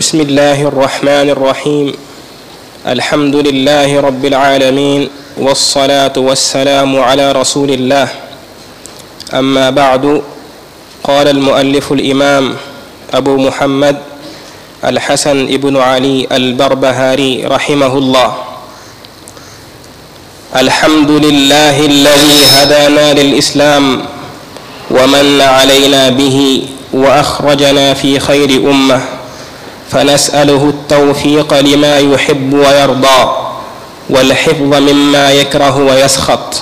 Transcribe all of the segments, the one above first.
بسم الله الرحمن الرحيم الحمد لله رب العالمين والصلاة والسلام على رسول الله أما بعد قال المؤلف الإمام أبو محمد الحسن بن علي البربهاري رحمه الله الحمد لله الذي هدانا للإسلام ومن علينا به وأخرجنا في خير أمة فنسأله التوفيق لما يحب ويرضى والحفظ مما يكره ويسخط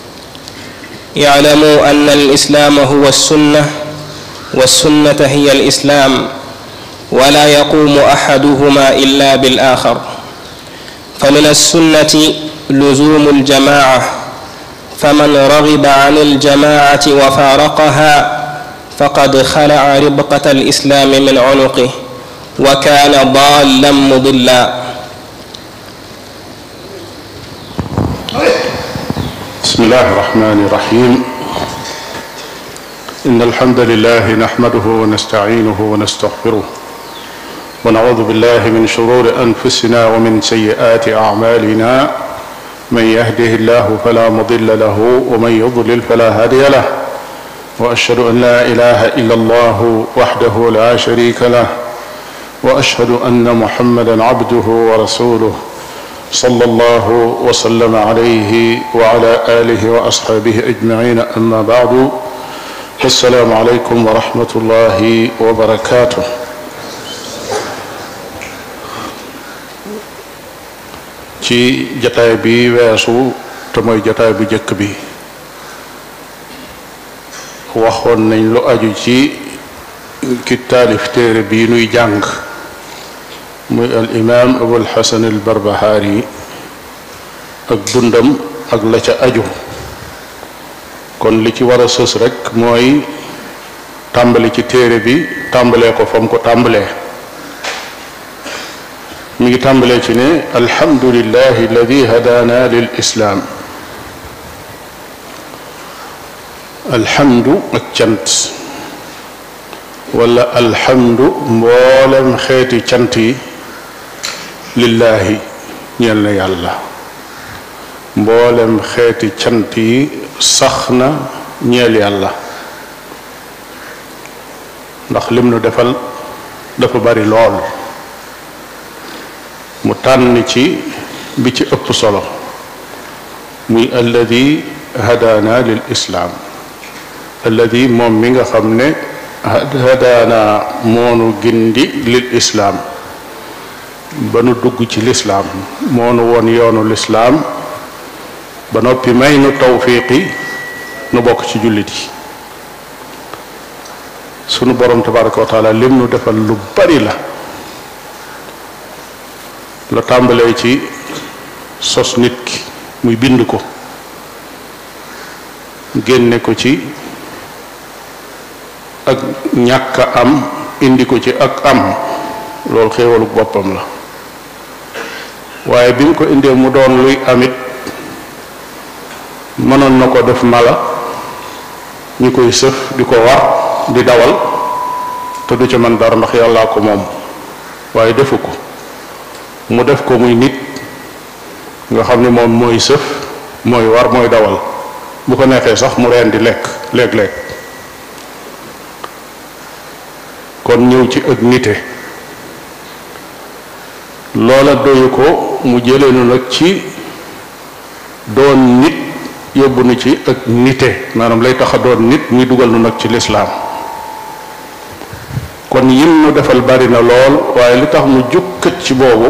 اعلموا أن الإسلام هو السنة والسنة هي الإسلام ولا يقوم أحدهما إلا بالآخر فمن السنة لزوم الجماعة فمن رغب عن الجماعة وفارقها فقد خلع ربقة الإسلام من عنقه وكان ضالا مضلا بسم الله الرحمن الرحيم إن الحمد لله نحمده ونستعينه ونستغفره ونعوذ بالله من شرور أنفسنا ومن سيئات أعمالنا من يهده الله فلا مضل له ومن يضلل فلا هادي له وأشهد أن لا إله إلا الله وحده لا شريك له واشهد ان محمدا عبده ورسوله صلى الله وسلم عليه وعلى اله واصحابه اجمعين اما بعد السلام عليكم ورحمه الله وبركاته ci jataay bi weesu te mooy jataay bu jëkk bi waxoon nañ lu aju ci ki taalif téere bii nuy jàng muy al imaam abul xasan al barbahaari ak dundam ak la ca aju kon li ci war a sës rekk mooy tàmbali ci téere bi tàmbalee ko fam ko tàmbalee mi ngi tàmbalee ci ne alhamdulillahi alladi hadaana lil islaam alhamdu ak cant wala alhamdu mboolem xeeti cant yi lillaahi ñeel na yàlla mboolem xeeti cant yi sax na ñeel yàlla ndax lim nu defal dafa bari lool mu tànn ci bi ci ëpp solo muy alladi hadaana lil islaam alladi moom mi nga xam ne hadaana moonu gindi lil islaam ba nu dugg ci lislaam moonu woon yoonu lislaam ba noppi may nu tawfiqi nu bokk ci jullit yi sunu borom tabaraka wa taala lim nu defal lu bari la la tàmbalee ci sos nit ki muy bind ko génne ko ci ak ñàkk am indi ko ci ak am loolu xéewalu boppam la waaye bi mu ko indee mu doon luy amit mënoon na ko def mala ñu koy sëf di ko war di dawal te du ca mën dara ndax yàllaa ko moom waaye defu ko mu def ko muy nit nga xam ne moom mooy sëf mooy war mooy dawal bu ko neexee sax mu reen di lekk léeg-léeg kon ñëw ci ak nite loola doyu ko mu jëlee nu nag ci doon nit yóbbu nu ci ak nite maanaam lay tax a doon nit muy dugal nu nag ci lislaam kon yim nu defal bari na lool waaye li tax mu jukkat ci boobu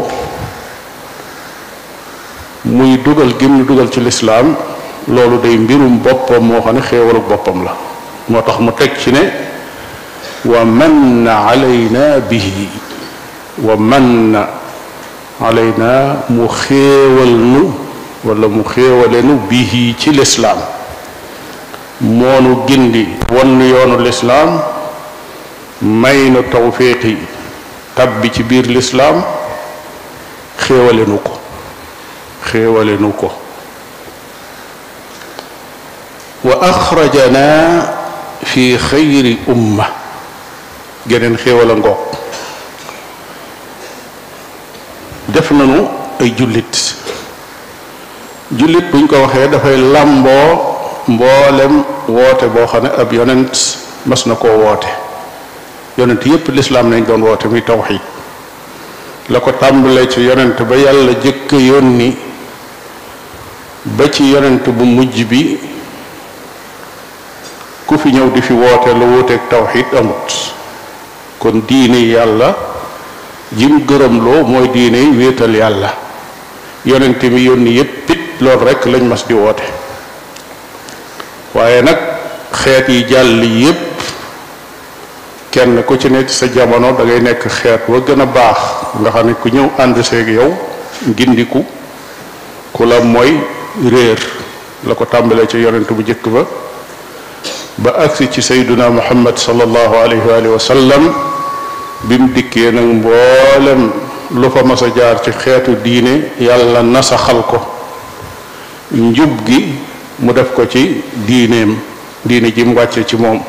muy dugal gim nu dugal ci lislaam loolu day mbirum boppam moo xam ne xéewalu boppam la moo tax mu teg ci ne wa manna alayna bihi wa manna alayna mu xéewal nu wala mu xéewale nu bihi ci lislaam moonu gindi won nu yoonu lislaam may nu tawfiqi tabbi ci biir lislaam xéewale nu ko xéewale nu ko wa axrajana fi xayri umma geneen xéewal a ngoog def nañu ay jullit jullit buñ ko waxee dafay làmboo mboolem woote boo xam ne ab yonent mas na koo woote yonent yépp lislaam nañ doon woote muy tawxid la ko tàmbalee ci yonent ba yàlla jëkk yónni ba ci yonent bu mujj bi ku fi ñëw di fi woote lu wuuteeg tawxid amut kon diine yàlla jim gërëmloo mooy diine wéetal yàlla yonent mi yónni yépp it loolu rekk lañ mas di woote waaye nag xeet yi jàll yépp kenn ku ci nekk sa jamono da ngay nekk xeet wa gën a baax nga xam ne ku ñëw ànd seeg yow gindiku ku la mooy réer la ko tàmbalee ci yonent bu jëkk ba ba agsi ci sayduna muhammad sallallahu alayhi wa sallam bi mu dikkee nag mboolem lu fa mas a jaar ci xeetu diine yàlla nasaxal ko njub gi mu def ko ci diineem diine ji mu wàcce ci moom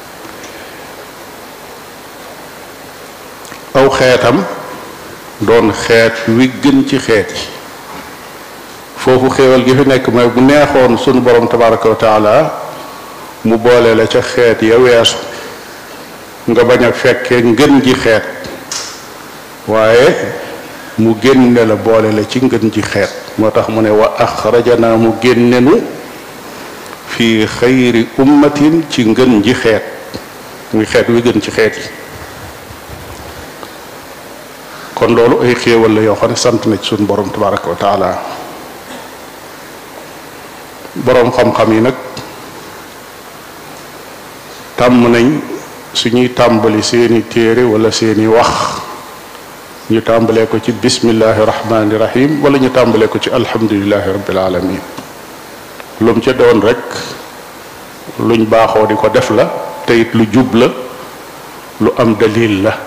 aw xeetam doon xeet wi gën ci xeet yi foofu xéewal gi fi nekk mooy bu neexoon sunu borom tabaraka wa taala mu boole la ca xeet ya weesu nga bañ a fekkee ngën ji xeet waaye mu génne la boole la ci ngën ji xeet moo tax mu ne wa axrajana mu génnenu fi xayri ummatin ci ngën ji xeet muy xeet wi gën ci xeet yi kon loolu ay xéewal la yoo xam ne sant na ci suñu borom tabaraka wa taala boroom xam-xam yi nag tàmm nañ suñuy tàmbali seeni téere wala seeni wax ñu tàmbalee ko ci bismillahi rahmani rahim wala ñu tàmbalee ko ci alhamdulilahi rabbil alamin lu mu ca doon rek luñ baaxoo di ko def la te it lu jub la lu am dalil la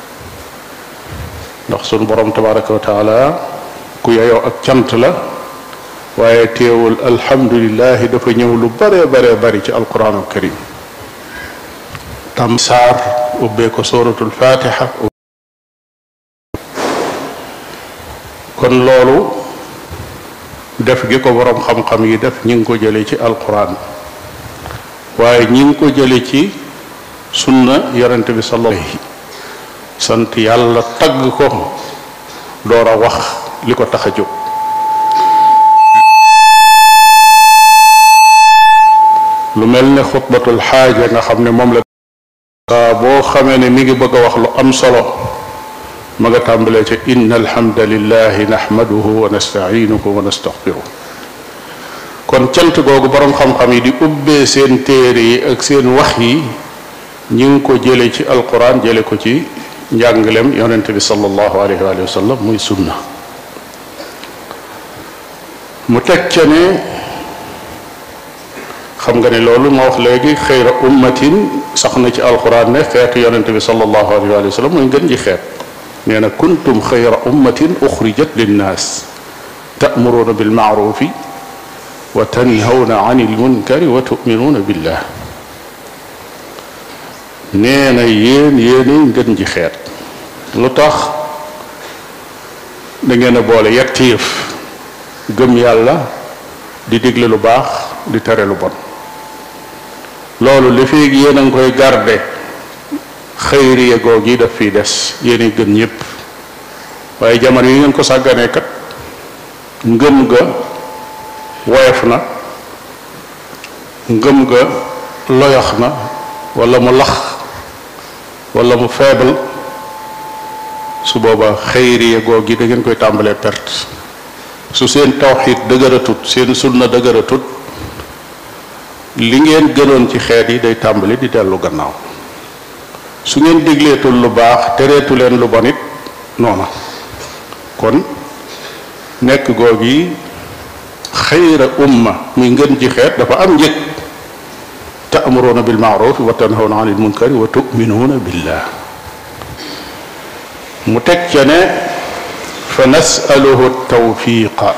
ndax sunu borom tabaraka wa taala ku yeyoo ak cant la waaye teewul alhamdulilahi dafa ñëw lu bare bare bari ci alquranul karim tam saar ubbee ko suratul fatiha kon loolu def gi ko boroom xam-xam yi def ñi ngi ko jële ci alquran waaye ñi ngi ko jële ci sunna yonente bi sallallahu sant yàlla tagg ko door a wax li ko tax a jóg lu mel ne xutbatul xaaja nga xam ne moom la saa boo xamee ne mi ngi bëgg a wax lu am solo ma nga tàmbalee ca inna alhamdulillahi nahmaduhu wa nasta'inuhu wa nastaghfiruh kon cant googu boroom xam-xam yi di ubbee seen téere yi ak seen wax yi ñi ngi ko jële ci alquran jële ko ci njàngalem yonente bi sallallahu alayhi wa sallam muy sunna mu teg ca ne xam nga ne loolu ma wax léegi xëyra ummatin sax na ci alquran ne xeetu yonente bi sallallahu alayhi wa sallam mooy ngën ji xeet nee na kuntum xayra ummatin uxrijat linnaas ta'muruuna bilmaarufi wa tanhawna an ilmunkari wa tuminuuna billah nee na yéen yéenay ngën ji xeet lu tax da ngeen a boole yetti yëf gëm yàlla di digle lu baax di tere lu bon loolu li fi yéen a ngi koy garde xëyriye goog yi daf fiy des yéen gën ñëpp waaye jamono yi ngeen ko sàgganee kat ngëm ga woyof na ngëm ga loyox na wala mu lax wala mu faible su booba xëyriye goog yi da ngeen koy tàmbalee perte su seen tawxid dëgëratut seen sunna dëgëratut li ngeen gënoon ci xeet yi day tàmbali di dellu gannaaw su ngeen digleetul lu baax tereetu leen lu bon it noona kon nekk goog yi xayra umma muy ngën ji xeet dafa am njëg ta'muruuna bil ma'ruf wa tanhawna anil munkari wa tu'minuuna billah mu teg ca ne fa nasaluhu tawfiqa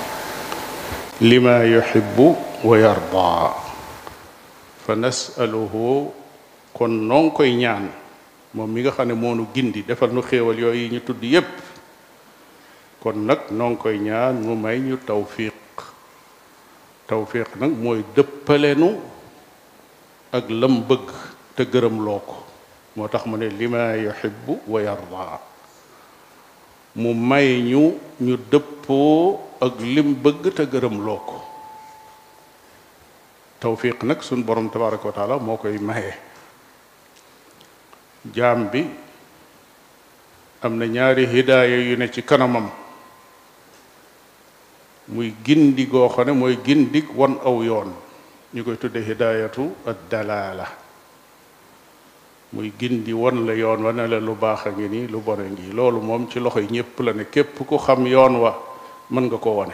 lima yuhibbu wa yarda fa nasaluhu kon noo ngi koy ñaan moom mi nga xam ne moonu gindi defal nu xéewal yooyu ñu tudd yépp kon nag noo ngi koy ñaan mu may ñu tawfiq tawfiq nag mooy dëppalenu ak lam bëgg te gërëm loo ko moo tax mu ne lima yuhibbu wa yarda mu may ñu ñu dëppoo ak lim bëgg te gërëm loo ko tawfiq nag suñ borom tabaraka wa taala moo koy maye jaam bi am na ñaari hidaaya yu ne ci kanamam muy gindi goo xam ne mooy gindig wan aw yoon ñu koy tudde hidaayatu ad dalaala muy gindi wan la yoon wa ne la lu baax a ngi nii lu bon a ngi loolu moom ci loxo yi ñépp la ne képp ku xam yoon wa mën nga ko wane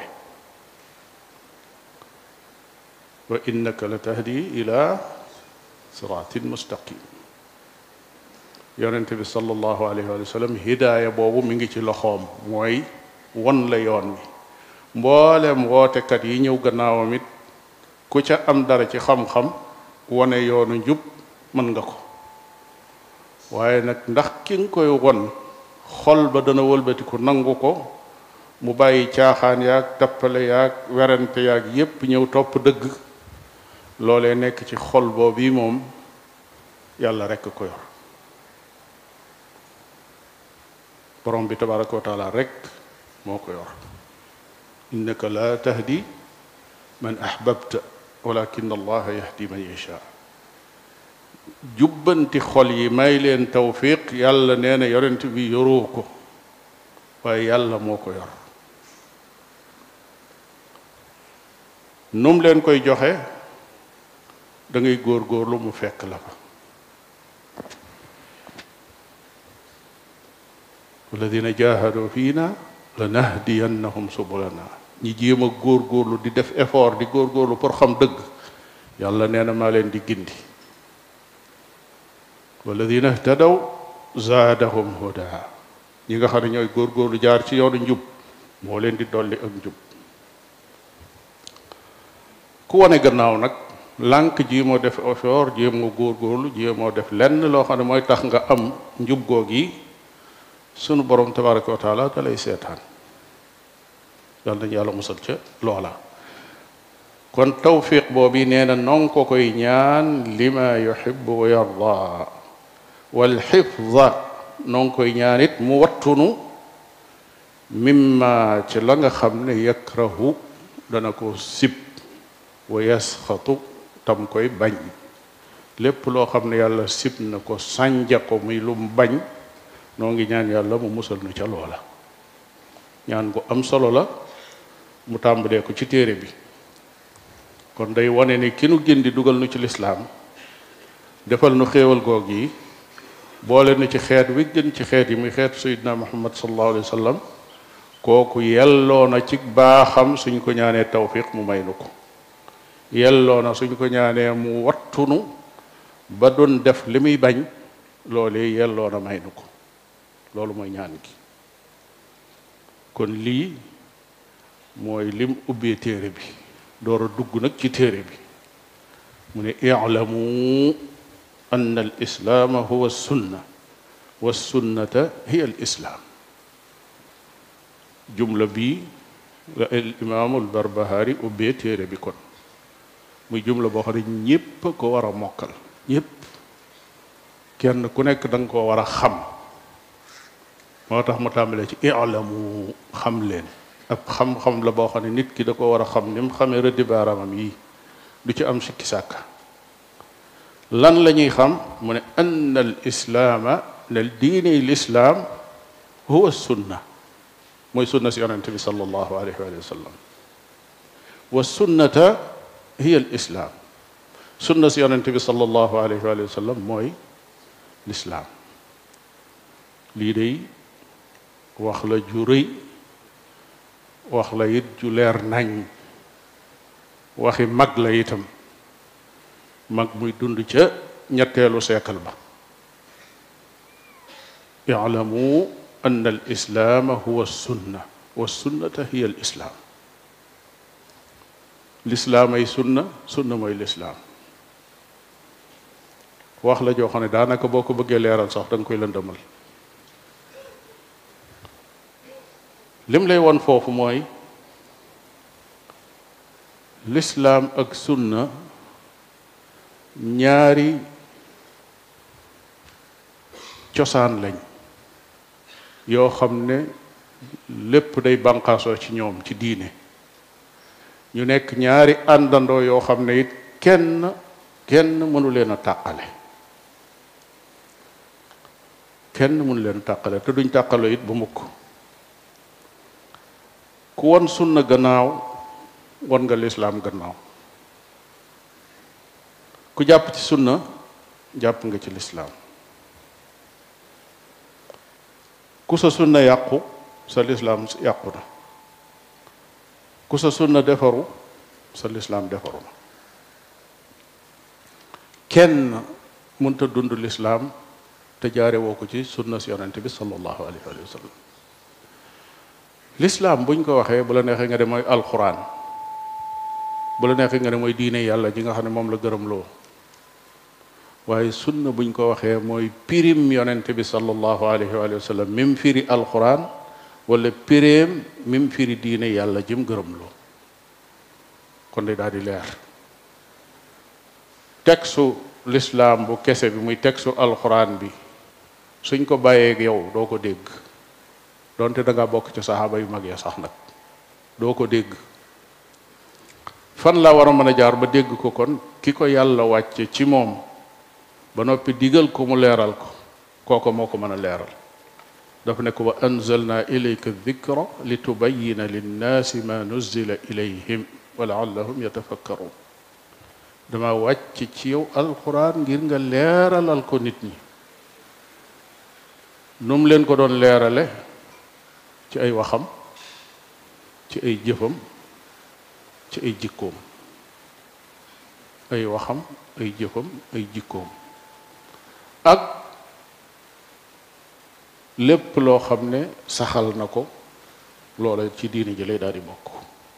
wa innaka la tahdi ila siratin mustaqim yonente bi sallallahu alayhi wa sallam hidaaya boobu mi ngi ci loxoom mooy wan la yoon wi mboolem wootekat yi ñëw gannaawam it ku ca am dara ci xam-xam wane yoonu njub mën nga ko waaye nag ndax ki nga koy won xol ba dana wëlbatiku nangu ko mu bàyyi caaxaan yaag tappale yaag werante yaag yépp ñëw topp dëgg loolee nekk ci xol boobu moom yàlla rekk ko yor borom bi tabaraka wa taala rekk moo ko yor innaka la tahdi man ahbabta walakin allaha yahdi man yasha jubbanti xol yi may leen tawfiq yàlla nee na yonent bi yoroo ko waaye yàlla moo ko yor num leen koy joxe da ngay góor-góorlu mu fekk la fa walladina jahadu fiina la nahdiyannahum subulana ñi jéem a góor-góorlu di def effort di góor-góorlu pour xam dëgg yàlla nee na maa leen di gindi walladina htadaw zaadahum huda ñi nga xam ne ñooy góor-góorlu jaar ci yoonu njub moo leen di dolli ak njub ku wane gannaaw nag lànk jéemoo def effort jéemoo góor-góorlu jéemoo def lenn loo xam ne mooy tax nga am njub goog yi sunu borom tabaraka wa taala da lay seetaan yàlla nañu yàlla musal ca loola kon tawfiq boobu nee na non ko koy ñaan lima yuhibbu wa yarda wal xifda non koy ñaan it mu wattunu mimma ci la nga xam ne yakrahu dana ko sib wa yasxatu tam koy bañ lépp loo xam ne yàlla sib na ko sànja ko muy lu mu bañ noo ngi ñaan yàlla mu musal nu ca loola ñaan gu am solo la mu tàmbalee ko ci téere bi kon day wane ni ki nu gindi dugal nu ci lislaam defal nu xéewal goog yi boole nu ci xeet wi gën ci xeet yi muy xeet sayidna muhammad sallallahu alayhi wa sallam kooku yelloo na ci baaxam suñ ko ñaanee tawfiq mu may nu ko yelloo na suñ ko ñaanee mu wattunu ba doon def li muy bañ loolee yelloo na may nu ko loolu mooy ñaan gi kon lii mooy lim ubbee téere bi door a dugg nag ci téere bi mu ne i'lamu anna al islaama huwa sunna wa sunnata hiya al islaam jumla bii la al imaamul barbahari ubbee téere bi kon muy jumla boo xam ne ñépp ko war a mokkal ñépp kenn ku nekk da nga koo war a xam moo tax mu tàmbalee ci i'lamu xam leen ab xam-xam la boo xam ne nit ki da ko war a xam ni mu xamee rëddi baaraamam yi du ci am sikki sàkka lan la ñuy xam mu ne ann al islaama ne diini lislaam huwa sunna mooy sunna si yonente bi sallallahu alayhi wa sallam wa sunnata hiya al islaam sunna si yonente bi sallallahu alayhi wa sallam mooy lislaam lii day wax la ju rëy wax la it ju leer nañ waxi mag la itam mag muy dund ca ñetteelu seekal ba i'lamu anna al islaama huwa sunna wa sunnata hiya al islaam lislaam ay sunna sunna mooy lislaam wax la joo xam ne daanaka boo ko bëggee leeral sax da nga koy lëndëmal lim lay won foofu mooy lislaam ak sunna ñaari cosaan lañ yoo xam ne lépp day bànqaasoo ci ñoom ci diine ñu nekk ñaari àndandoo yoo xam ne it kenn kenn mënu leen a tàqale kenn mënu leen a tàqale te duñ tàqaloo it bu mukk ku won sunna gannaaw won nga lislaam gannaaw ku jàpp ci sunna jàpp nga ci lislaam ku sa sunna yàqu sa lislaam yàqu na ku sa sunna defaru sa lislaam defaru na kenn mënta dund lislaam te jaare woo ko ci sunna si yonente bi sallallahu alayhi wa sallam lislaam buñ ko waxee bu la neexee nga de mooy alquran bu la neexee nga ne mooy diine yàlla ji nga xam ne moom la gërëm loo waaye sunna buñ ko waxee mooy pirim yonente bi sallallahu alayhi wa sallam mim firi alquran wala pireem mim firi diine yàlla jëm gërëm loo kon day daal di leer textu lislaam bu kese bi muy textu alquran bi suñ ko bàyyeeg yow doo ko dégg donte da ngaa bokk ci saxaaba yu mag ya sax nag doo ko dégg fan la war a mën a jaar ba dégg ko kon ki ko yàlla wàcce ci moom ba noppi digal ko mu leeral ko kooko moo ko mën a leeral dafa ne ko wa anzalna ilayka dikra li tubayina linnaasi ma nuzila ilayhim wa laallahum yatafakkarun dama wàcc ci yow alquran ngir nga leeralal ko nit ñi nu mu leen ko doon leerale ci ay waxam ci ay jëfam ci ay jikkoom ay waxam ay jëfam ay jikkoom ak lépp loo xam ne saxal na ko loola ci diine ji lay daal di bokk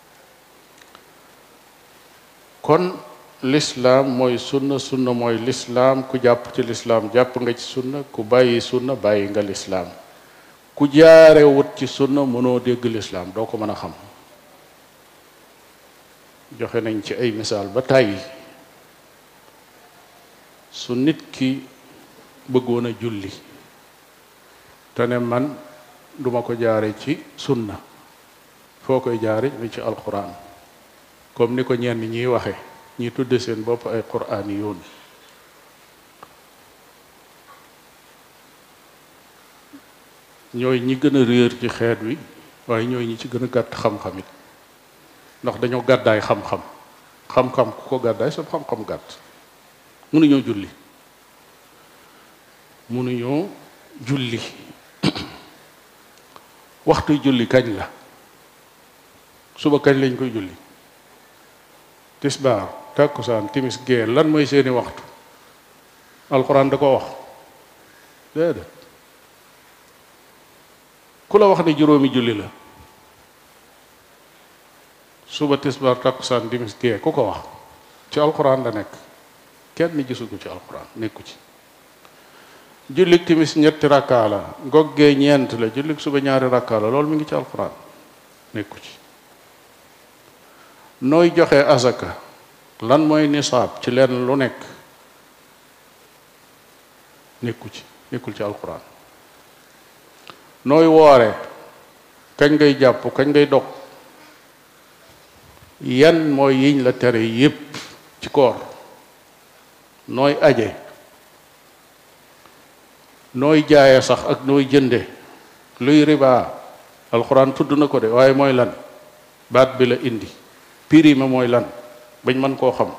kon lislaam mooy sunna sunna mooy lislaam ku jàpp ci lislaam jàpp nga ci sunna ku bàyyi sunna bàyyi nga lislaam ku jaare wut ci sunna mënoo dégg lislaam doo ko mën a xam joxe nañ ci ay misaal ba tàyyi su nit ki bëggoon a julli te ne man duma ko jaare ci sunna foo koy jaare mi ci alquran comme ni ko ñenn ñiy waxe ñi tudde seen bopp ay quraan yoon ñooy ñi gën a réer ci xeet wi waaye ñooy ñi ci gën a gàtt xam-xam it ndax dañoo gàddaay xam-xam xam-xam ku ko gàddaay sa xam-xam gàtt mënuñoo julli mënuñoo julli waxtu julli kañ la suba kañ lañ koy julli tisbaar takkusaan timis gee lan mooy seeni waxtu alxuraan da ko wax déedéet ku la wax ne juróomi julli la suba tisbaar takkusaan timis gee ku ko wax ci alxuraan la nekk kenn gisu ko ci alxuraan nekku ci jullik timis ñetti rakkaa la goggee ñeent la jullik suba ñaari rakkaa la loolu mi ngi ci alxuraan nekku ci nooy joxe azaka lan mooy nisaab ci leen lu nekk nekku ci nekkul ci alxuraan nooy woore kañ ngay jàpp kañ ngay dog yan mooy yiñ la tere yépp ci koor nooy aje nooy jaaye sax ak nooy jënde luy riba alxuraan tudd na ko de waaye mooy lan baat bi la indi pirime mooy lan bañ mën koo xam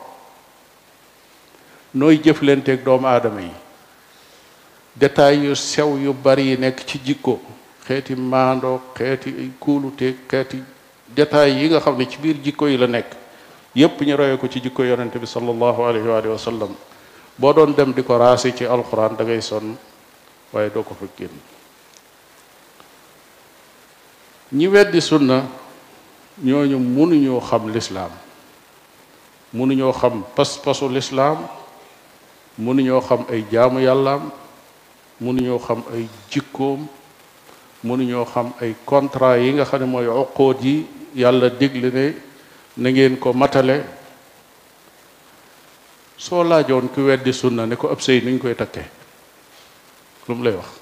nooy jëflanteeg doomu aadama yi détails yu sew yu bari yi nekk ci jikko xeeti maandoo xeeti kuulute xeeti détails yi nga xam ne ci biir jikko yi la nekk yépp ñu roye ko ci jikko yonente bi sallallahu alayhi wa sallam boo doon dem di ko raasi ci alxuraan da ngay sonn waaye doo ko fa génn ñi weddi sunna ñooñu mënuñoo xam lislaam mënuñoo xam pas-pasu lislaam mënuñoo xam ay jaamu yàllaam mënuñoo xam ay jikkoom mënuñoo xam ay contrat yi nga xam ne mooy uqoot yi yàlla digle ne na ngeen ko matale soo laajoon ku weddi sunna ne ko ab sëy nuñ koy takkee lu mu lay wax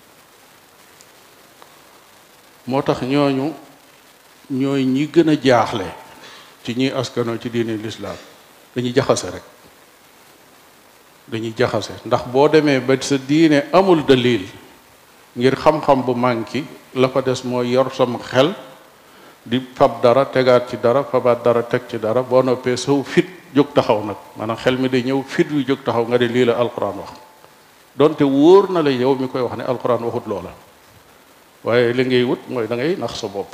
moo tax ñooñu ñooy ñi gën a jaaxle ci ñi askanoo ci diine lislaam dañuy jaxase rek dañuy jaxase ndax boo demee ba sa diine amul dalil ngir xam-xam bu manki la fa des mooy yor sam xel di fab dara tegaat ci dara fabaat dara teg ci dara boo noppee saw fit jóg taxaw nag maanaam xel mi day ñëw fit wi jóg taxaw nga de lii la alquran wax donte wóor na la yow mi koy wax ne alquran waxut loola waaye li ngay wut mooy da ngay nax sa bopp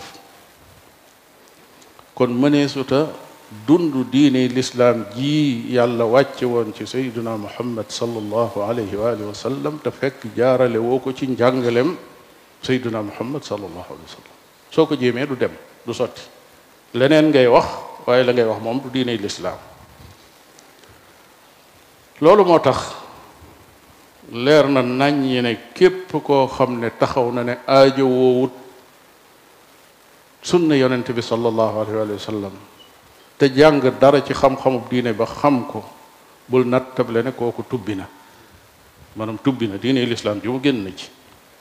kon mëneesuta dund diine lislaam ji yàlla wàcce woon ci sayduna muhammad sallallahu alayhi wa alihi wa sallam te fekk jaarale woo ko ci njàngalem sayduna muhammad sallallahu alayhi wa sallam soo ko jéemee du dem du sotti leneen ngay wax waaye la ngay wax moom du diine lislaam loolu moo tax leer na naññi ne képp koo xam ne taxaw na ne aajo woowut sunna yonent bi sallallahu alayhi wa sallam te jàng dara ci xam-xamub diine ba xam ko bul nattable ne kooku tubbi na maanaam tubbi na diine lislaam ji mu génn na ci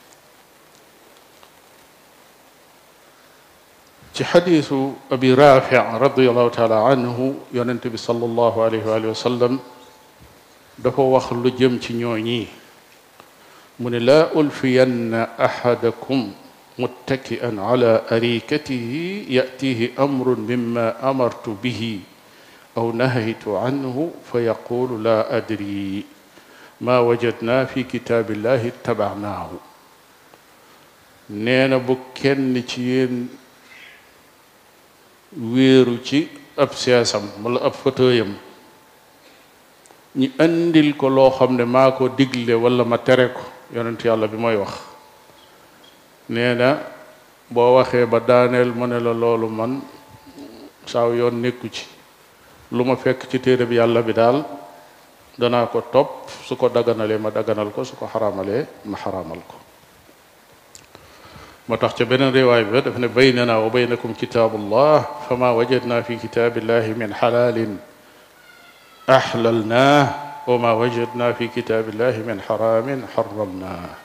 ci xadiisu abi rafi radiallahu taala anhu yonent bi sallallahu alayhi wa sallam dafa wax lu jëm ci ñooñi mu ne laa ulfiyanna axadakum muttaki'an ala arikatihi yatihi amrun mimma amartu bihi aw nahaytu anhu fa yaqulu laa adri ma wajadna fi kitaabillahi ittaba'naahu nee na bu kenn ci yéen wéeru ci ab siyaasam wala ab fauteuilam ñi andil ko loo xam ne maa ko digle wala ma tere ko yonent yàlla bi mooy wax nee na boo waxee ba daaneel mu ne la loolu man saaw yoon nekku ci lu ma fekk ci téere bi yàlla bi daal danaa ko topp su ko daganalee ma daganal ko su ko xaraamalee ma xaraamal ko moo tax ca beneen riwaay bi daf ne baynana wa baynakum kitaabullah fama wajadna fi kitaabillahi min xalaalin axlalnaa wa ma wajadna fi kitaabillahi min xaraamin xaramnaa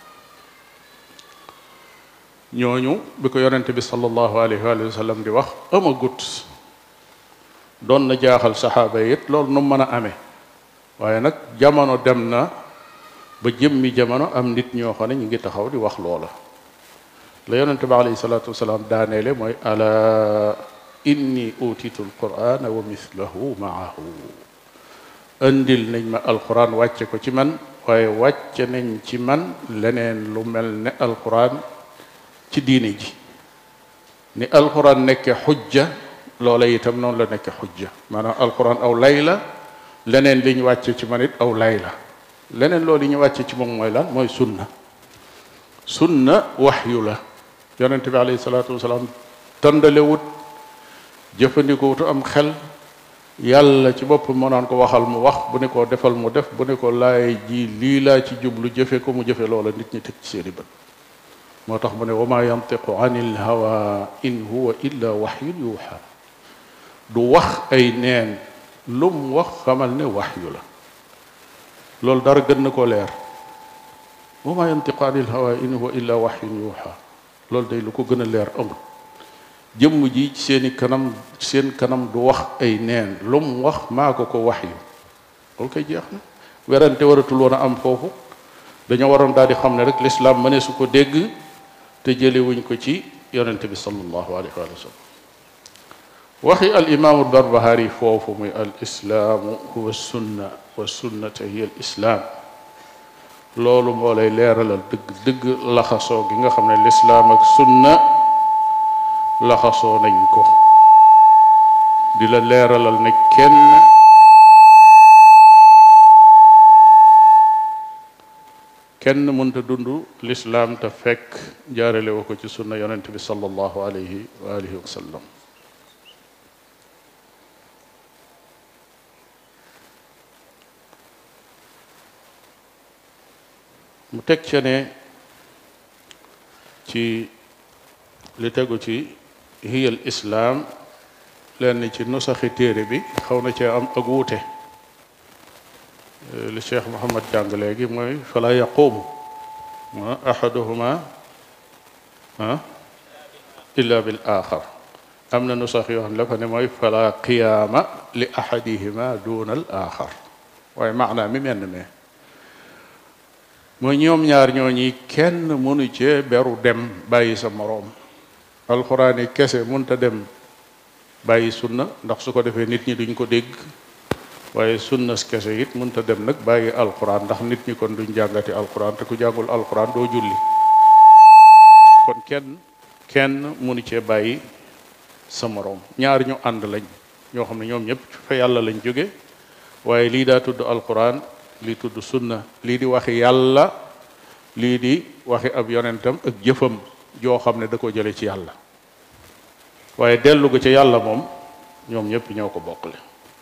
ñooñu bi ko yonente bi sallallahu alayhi wa sallam di wax amagut doon na jaaxal saxaaba yi it loolu nu mën a amee waaye nag jamono dem na ba jëmmi jamono am nit ñoo xam ne ñu ngi taxaw di wax loola la yonente bi alayhi salaatu wasalaam daaneele mooy ala inni utitu alqurana wa mislahu maahu indil nañ ma alquran wàcce ko ci man waaye wàcce nañ ci man leneen lu mel ne alquran ci diine ji ni alquran nekke xujja loola itam noonu la nekke xujja maanaam alquran aw lay la leneen li ñu wàcce ci man it aw lay la leneen loolu yi ñu wàcce ci moom mooy lan mooy sunna sunna waxyu la yonent bi alayhi salaatu wasalaam tëndalewut jëfandikoowutu am xel yàlla ci bopp moo naan ko waxal mu wax bu ne ko defal mu def bu ne ko laay ji lii laa ci jublu jëfe ko mu jëfe loola nit ñi teg ci seeni bët moo tax mu ne wa ma yantiqu anil hawa in huwa illa waxyun yuuxa du wax ay neen lum wax xamal ne waxyu la loolu dara gën na koo leer wa ma yantiqu anil hawa in huwa illa waxyun yuuxa loolu day lu ko gën a leer amul jëmm ji ci seeni kanam seen kanam du wax ay neen lum wax maa ko ko waxyu loolu koy jeex na werante waratul woon a am foofu dañoo waroon daal di xam ne rek lislaam mëne su ko dégg te jëlewuñ ko ci yonente bi sallallahu alayhi wa sallam waxi al imaamu barbahari foofu muy al islaamu huwa sunna wa sunnata hiya al islaam loolu moo lay leeralal dëgg dëgg laxasoo gi nga xam ne lislaam ak sunna laxasoo nañ ko di la leeralal ne kenn kenn mënta dund lislaam te fekk jaarale woo ko ci sunna yonent bi sallallahu alayhi wa alihi wa sallam mu teg ca ne ci li tegu ci hiyal islaam lenn ci nusaxi téere bi xaw na cee am ak wuute li cheikh Muhammad jàng léegi mooy fala yaqumu ahaduhuma illa bil axar am na nusax yoo xam ne la fa ne mooy fala qiyaama li ahadihima duna al axar waaye maanaa mi menn me mooy ñoom ñaar ñooñi kenn mënu cee beru dem bàyyi sa moroom alxuraan yi kese mënta dem bàyyi sunna ndax su ko defee nit ñi duñ ko dégg waaye sunna kese it mënta dem nag bàyyi alxuraan ndax nit ñi kon duñ jàngati alxuraan te ku jàngul alxuraan doo julli kon kenn kenn mënu cee bàyyi sa moroom ñaar ñu ànd lañ ñoo xam ne ñoom ñëpp fa yàlla lañ jóge waaye lii daa tudd alxuraan lii tudd sunna lii di waxi yàlla lii di waxi ab yonentam ak jëfam joo xam ne da ko jële ci yàlla waaye dellu ko ci yàlla moom ñoom ñëpp ñoo ko bokkle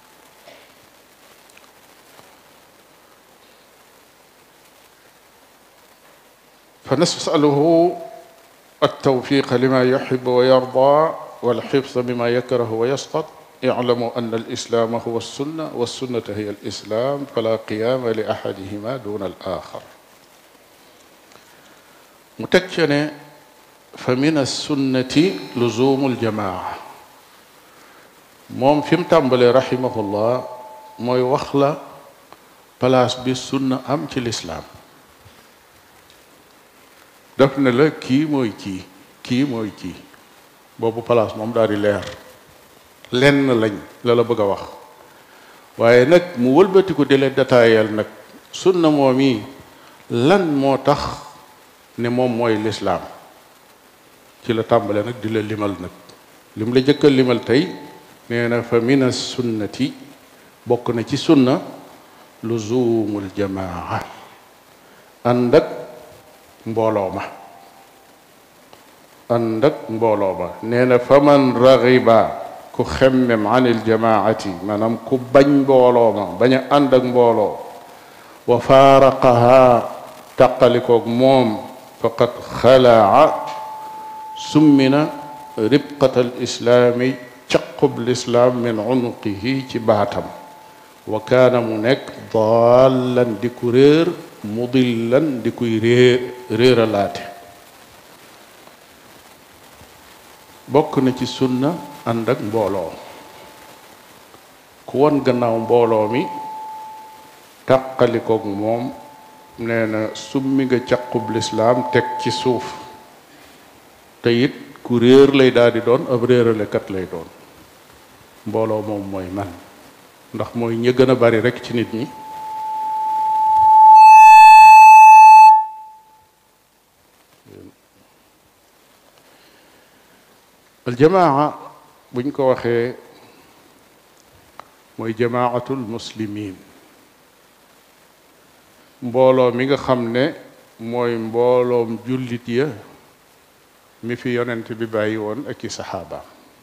fa nasaluhu altawfiqa lima yuxibu wa yarda walxifsa bima yakrahu wa yasqat iclamu an alislaama huwa alsunna walsunnata hiya alislam fala qiyaama li axadihima duna al axar mu teg ca ne fa min alsunnati luzumu aljamaa moom fi mu tàmbalee rahimahullah mooy wax la place bi sunna am ci lislaam daf ne la kii mooy kii kii mooy kii boobu place moom daal di leer lenn lañ la la bëgg a wax waaye nag mu wëlbati ko di leen détaayal nag sunna moom yi lan moo tax ne moom mooy lislaam ci la tàmbale nag di la limal nag lim la jëkkal limal tey nee na fa min sunnati bokk na ci sunna luzumul jamaa ànd ak mbooloo ma ànd ak mbooloo ma nee na fa man raxiba ku xemmem anil jamaati maanaam ku bañ mbooloo ma bañ a ànd ak mbooloo wa faaraqaha taqalikoog moom faqad xalaa summina ribqatal islaami caqub lislaam min unuqihi ci baatam wa kaana mu nekk daallan di ku réer mudillan di kuy réer réeralaate bokk na ci sunna ànd ak mbooloo ku won gannaaw mbooloo mi tàqalikoog moom nee na summi nga caqub lislaam teg ci suuf te it ku réer lay daal di doon ab réeralekat lay doon mbooloo moom mooy man ndax mooy ña gën a bari rek ci nit ñi aljamaa buñ ko waxee mooy jamaatul muslimin mbooloo mi nga xam ne mooy mbooloom jullit ya mi fi yonent bi bàyyi woon ak i saxaabaam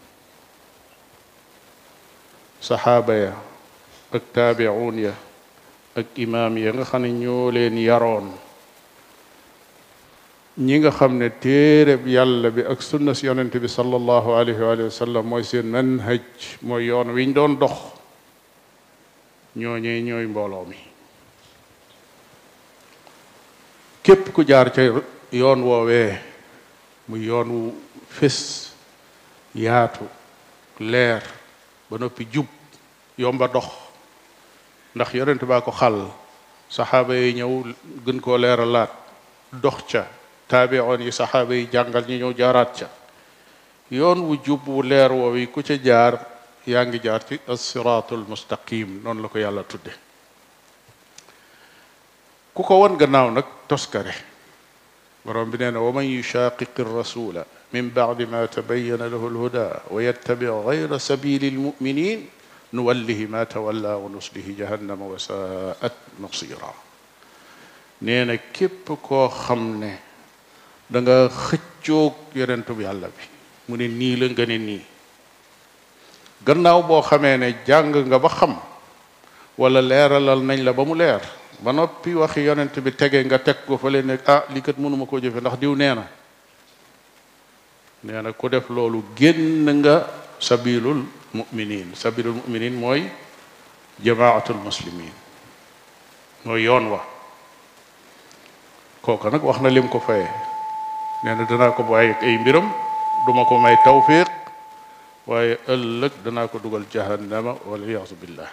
saxaaba ya ak taabi'un ya ak imaam ya nga xam ne ñoo leen yaroon ñi nga xam ne téereb yàlla bi ak sunna si yonent bi sallallahu alayhi wa sallam mooy seen manhaj mooy yoon wiñ doon dox ñooñee ñooy mbooloo mi képp ku jaar ca yoon woowee muy yoon wu fés yaatu leer ba noppi jub yomba dox ndax yonent baa ko xàll saxaaba yi ñëw gën koo leeralaat dox ca taabiroon yi saxaaba yi jàngal ñi ñëw jaaraat ca yoon wu jub wu leer woowi ku ca jaar yaa ngi jaar ci as-siraatul mustaqim noonu la ko yàlla tudde ku ko won gannaaw nag toskare borom bi nee na wa man yushaqiqi rasula min bacdi ma tabayana lahu alhuda wa yattabi gayra sabili almuminin nuwallihi ma tawalla wa nuslihi jahannama wa saat masira nee na képp koo xam ne da nga xëccoog yonentub yàlla bi mu ne nii la nga ne nii gannaaw boo xamee ne jàng nga ba xam wala leeralal nañ la ba mu leer ba noppi waxi yonent bi tege nga teg ko fa leen ne ah li kat mënuma koo jëfe ndax diw nee na nee na ku def loolu génn nga sabilul muminin sabilul muminin mooy jamaatul muslimin mooy yoon wa kooka nag wax na lim ko faye nee na danaa ko bàyyi ay mbiram duma ko may tawfiq waaye ëllëg danaa ko dugal jahannama wala yaasu billah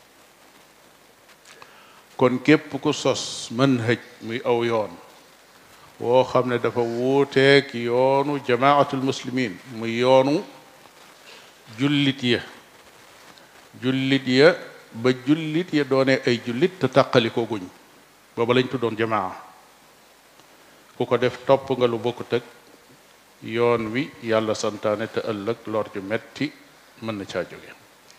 kon képp ku sos manhaj muy aw yoon woo xam ne dafa wuuteeg yoonu jamaatul muslimin muy yoonu jullit ya jullit ya ba jullit ya doone ay jullit te tàqali ko guñ booba lañ tuddoon jamaa ku ko def topp nga lu bokkut ak yoon wi yàlla santaane te ëllëg lor ju metti mën na caa jóge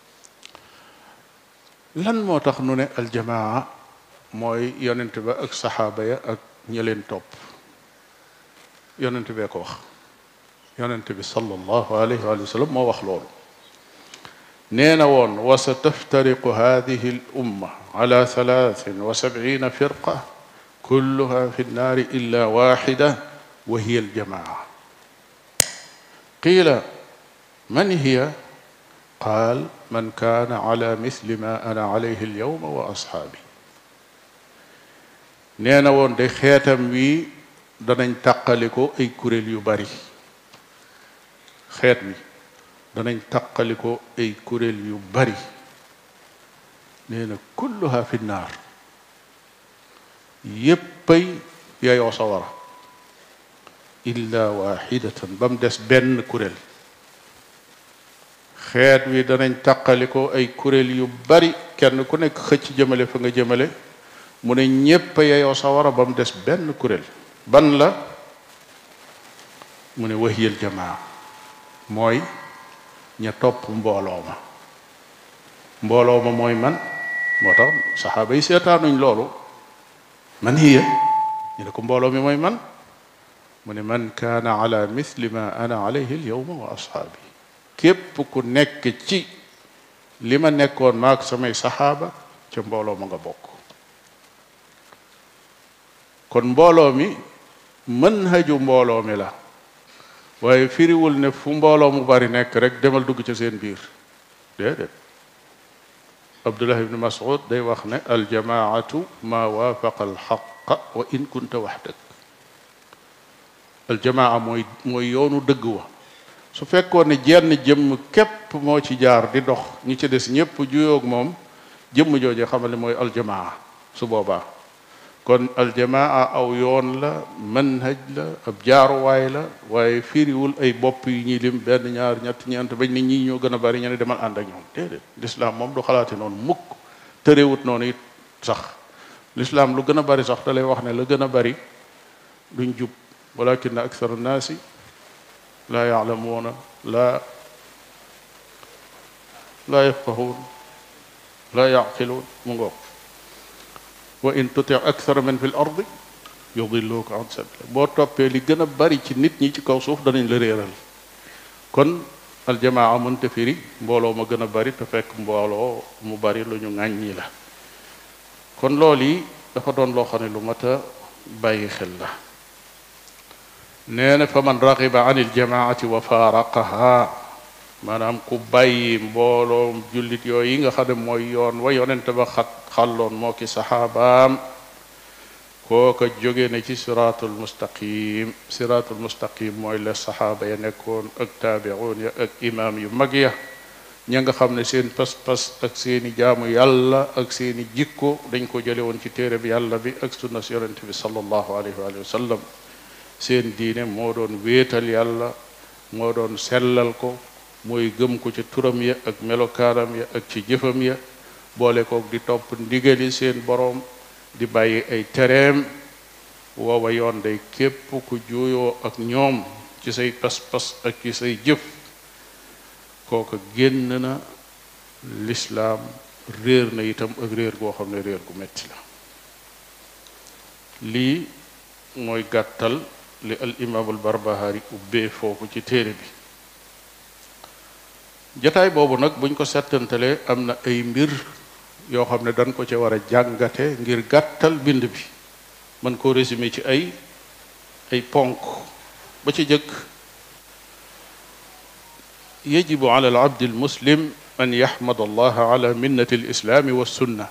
lan moo tax nu ne aljamaa mooy yonent ba ak saxaaba ya ak ñi leen topp yonent bee ko wax yonent bi sallallahu alayhi wa sallam moo wax loolu nee na woon wa sa taftariqu hadihi al umma ala thalathin wa sab'ina firqa kulluha fi nnaari illa waxida wa hiya aljamaa qiila man hiya qaal man kaana ala misli ma ana alayhi alyawma wa ashaabi nee na woon de xeetam wi danañ taqaliko ay kuréel yu bari xeet wi danañ taqaliko ay kuréel yu bari nee na kulluha fi naar yéppay yayoo sawara illa waxidatan ba mu des benn kuréel xeet wi danañ taqaliko ay kuréel yu bari kenn ku nekk xëcc jëmale fa nga jëmale mu ne ñépp a yeyoo sawara ba mu des benn kuréel ban la mu ne waxiyal jamaa mooy ña topp mbooloo ma mbooloo ma mooy man moo tax saxaaba yi seetaanuñ loolu man hiya ñu ne ko mbooloo mi mooy man mu ne man kaana ala misli ma ana alayhi alyawma wa ashaabi képp ku nekk ci li ma nekkoon maak samay saxaaba ca mbooloo ma nga bokk kon mbooloo mi manhaju mbooloo mi la waaye firiwul ne fu mbooloo mu bari nekk rek demal dugg ca seen biir déedéet abdullah ibni mas'ud day wax ne aljamaatu ma waafaqa alxaqa wa in kunta waxdak aljamaa mooy mooy yoonu dëgg wa su fekkoon ne jenn jëmm képp moo ci jaar di dox ñi ci des ñépp juyoog moom jëmm jooje xamal ne mooy aljamaa su boobaa kon aljamaa aw yoon la manhaj la ab jaaruwaay la waaye firiwul ay bopp yu ñuy lim benn ñaar ñett ñeent bañ nit ñi ñoo gën a bari ñu ne demal ànd ak ñoom déedéet lislaam moom du xalaate noonu mukk tërewut noonu it sax lislaam lu gën a bari sax da lay wax ne la gën a bari duñ jub walakin akthar annaasi laa yaalamuuna laa laa yafqahuun laa yaqiluun mu ngoog wa in tuti akthara man fi l ardi yudilluka an sabila boo toppee li gën a bari ci nit ñi ci kaw suuf danañ la réeral kon aljamaa mënta firi mbooloo ma gën a bari te fekk mbooloo mu bari lu ñu ŋàññi la kon loolu yi dafa doon loo xam ne lu mat a bàyyi xel la nee na fa man raxiba an iljamaati wa faaraqaha maanaam ku bàyyi mbooloom jullit yooyu yi nga xam ne mooy yoon wa yonente ba xat xalloon moo ki saxaabaam kooka jóge na ci siraatul mustaqim siraatul mustaqim mooy la saxaaba ya nekkoon ak taabiun ya ak imaam yu mag ya ña nga xam ne seen pas-pas ak seeni jaamu yàlla ak seeni jikko dañ ko jële woon ci téere bi yàlla bi ak sunna si yonente bi sallallahu alayhi wa sallam seen diine moo doon wéetal yàlla moo doon sellal ko mooy gëm ko ci turam ya ak melokaanam ya ak ci jëfam ya boole kook di topp ndigali seen boroom di bàyyi ay tereem woowa yoon day képp ku juuyoo ak ñoom ci say pas-pas ak ci say jëf kooka génn na lislaam réer na itam ak réer goo xam ne réer gu metti la lii mooy gàttal li al imaamul barbahari ubbee foofu ci téere bi jataay boobu nag buñ ko settantalee am na ay mbir yoo xam ne dañ ko ci war a jàngate ngir gàttal bind bi mën koo résumé ci ay ay ponk ba ci jëkk yajibu ala al abdi al muslim an yaxmad allah ala minnati al islaami wa sunna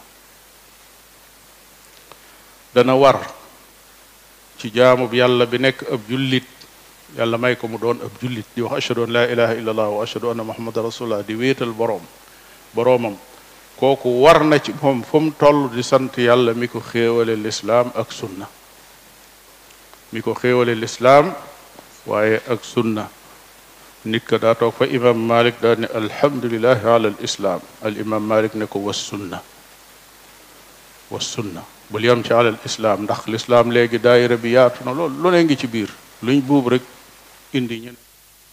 dana war ci jaamub yàlla bi nekk ab jullit yàlla may ko mu doon ab jullit di wax ashhadu an laa ilaha illa allah wa ashhadu anna muhammadan rasulullah di wéetal boroom boroomam kooku war na ci moom fu mu toll di sant yàlla mi ko xéewale lislaam ak sunna mi ko xéewale lislaam waaye ak sunna nit ka daa toog fa imam malik daa ne alhamdulilahi ala al islaam al imam malik ne ko was sunna was sunna bul yam ci alal islaam ndax lislaam léegi daayira bi yaatu na lool lu ne ngi ci biir luñ buub rek indi ñen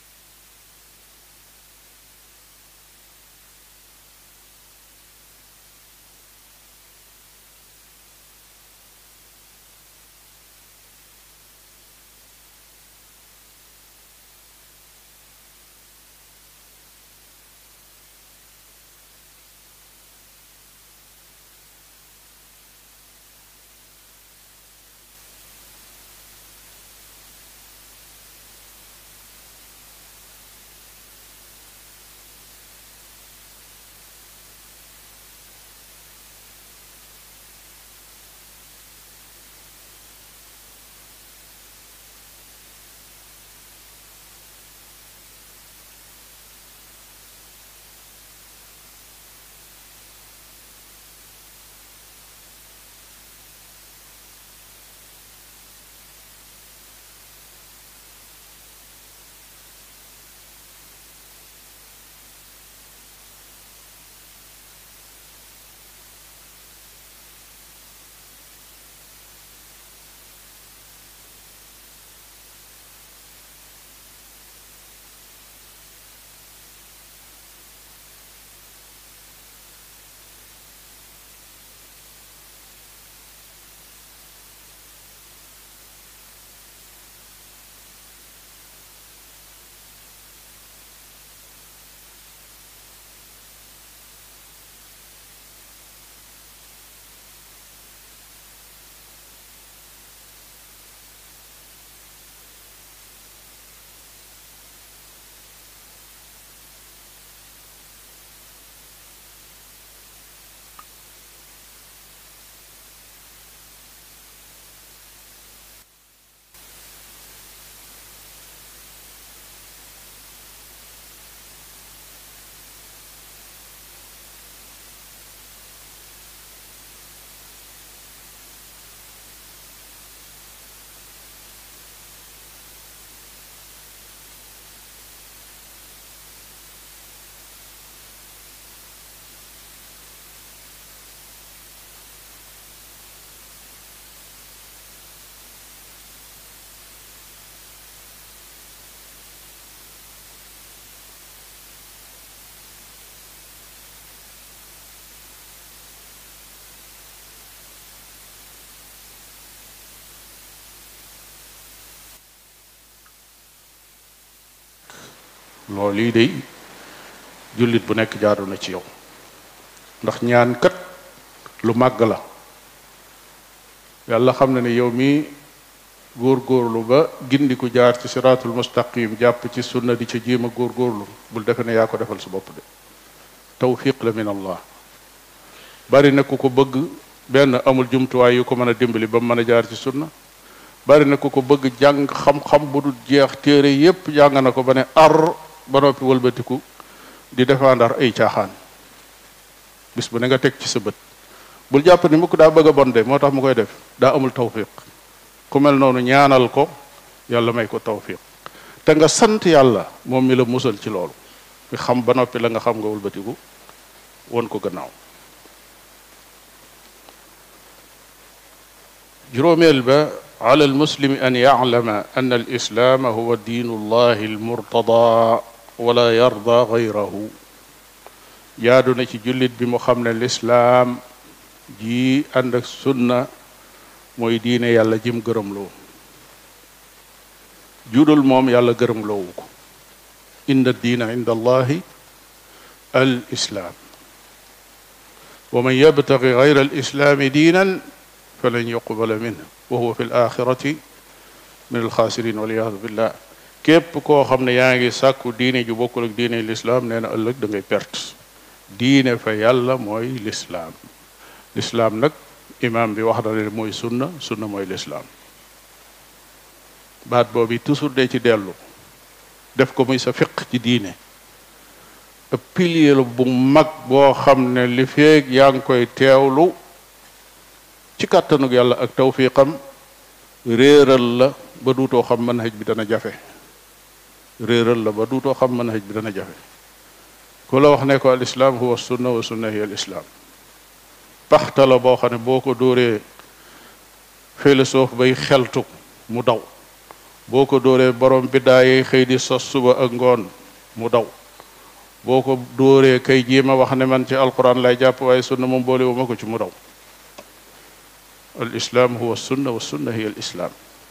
loolu yi day jullit bu nekk jaadu na ci yow ndax ñaan kat lu màgg la yàlla xam na ne yow mi góorgóorlu ba gindiku jaar ci siraatul mustaqim jàpp ci sunna di ca jéem a góorgóorlu bul defe ne yaa ko defal sa bopp de tawfiq la min allah bari na ku ko bëgg benn amul jumtuwaay yu ko mën a dimbali ba mu mën a jaar ci sunna bari na ku ko bëgg jàng xam-xam bu dul jeex téere yépp jàng na ko ba ne ar ba noppi wëlbatiku di défendre ay caaxaan bis bu ne nga teg ci sa bët bul jàpp ni mukk daa bëgg a bon de moo tax mu koy def daa amul tawfiq ku mel noonu ñaanal ko yàlla may ko tawfiq te nga sant yàlla moom mi la musal ci loolu mi xam ba noppi la nga xam nga wëlbatiku won ko gannaaw juróomeel ba على المسلم أن يعلم أن الإسلام هو دين الله المرتضى ولا يرضى غيره jaadu na ci jullit bi mu xam ne lislaam ji ànd ak sunna mooy diine yàlla jim gërëmloo judul moom yàlla gërëmloowu ko inna diina inda allahi al islaam wa man yabtagi gayra al islaami diinan falan yuqbala minhu wa huwa fi l axirati min alxaasirin waliyadu billah képp koo xam ne yaa ngi sàkku diine ju bokkul ak diine lislaam nee na ëllëg da ngay perte diine fa yàlla mooy lislaam lislaam nag imaam bi wax na ne mooy sunna sunna mooy lislaam baat boobu toujours de ci dellu def ko muy sa fiq ci diine ab pilier la bu mag boo xam ne li feeg yaa ngi koy teewlu ci kàttanug yàlla ak tawfiqam réeral la ba duutoo xam manhaj bi dana jafe réeral la ba duutoo xam manhaj bi dana jafe ku la wax ne ko al islaam huwa sunna wa sunna hiya al islaam paxta la boo xam ne boo ko dóoree philosophe bay xeltu mu daw boo ko dóoree borom biddaa yi xëy di sos suba ak ngoon mu daw boo ko dóoree kay jéem a wax ne man ci alquran lay jàpp waaye sunna moom boole wu ma ko ci mu daw al islaam huwa sunna wa sunna hiya al islaam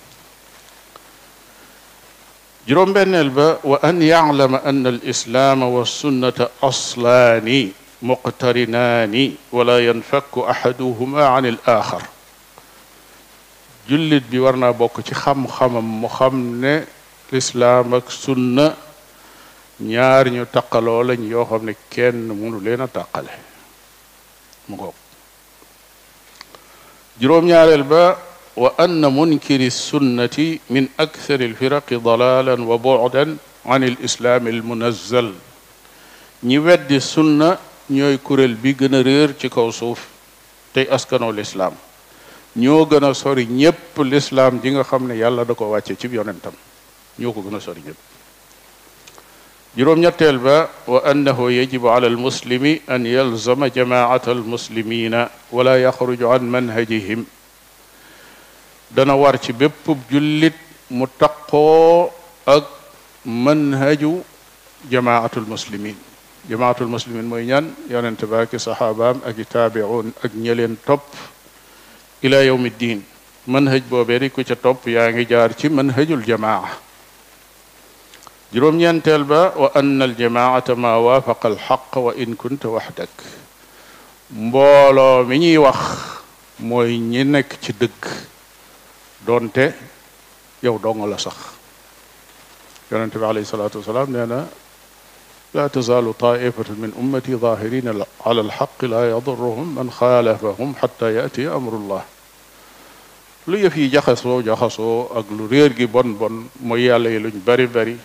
juróom-benneel ba wa an yaclama an al islaama wa sunnata aslaani muqtarinaani wala yanfakku axaduhuma an al axar jullit bi war naa bokk ci xam-xamam mu xam ne lislaam ak sunna ñaar ñu taqaloo lañ yoo xam ne kenn mënu leen a taqale mu ngoog juróom-ñaareel ba wa anna munkiri sunnati min akthar alfiraqi dalalan wa bu'dan an alislaam almunazzal ñi weddi sunna ñooy kuréel bi gën a réer ci kaw suuf tey askanoo lislaam ñoo gën a sori ñépp lislaam ji nga xam ne yàlla da ko wàcce ci yonentam ñoo ko gën a sori ñépp juróom-ñetteel ba wa annahu yajibu ala almuslimi an yalzama jamaata almuslimina wala yaxruju an manhajihim dana war ci bépp jullit mu taqoo ak manhaju jamaatul muslimin jamaatul muslimin mooy ñan yonente ba ak saxaabaam ak i taabiun ak ñeleen topp ila yawmi ddin manhaj boobee di ku ca topp yaa ngi jaar ci manhajul jamaa juróom-ñeenteel ba wa anna aljamaata ma waafaqa alxaq wa in kunta waxdak mbooloo mi ñuy wax mooy ñi nekk ci dëgg doonte yow dong la sax yonente bi alayhi salaatu wasalaam nee na laa tazaalu taifatun min ummati zahirina ala alxaq laa yadurruhum man xaalafahum xata yaatiya amrullah lu yëf yi jaxasoo jaxasoo ak lu réer gi bon bon mooy yàlla yi luñ bari bari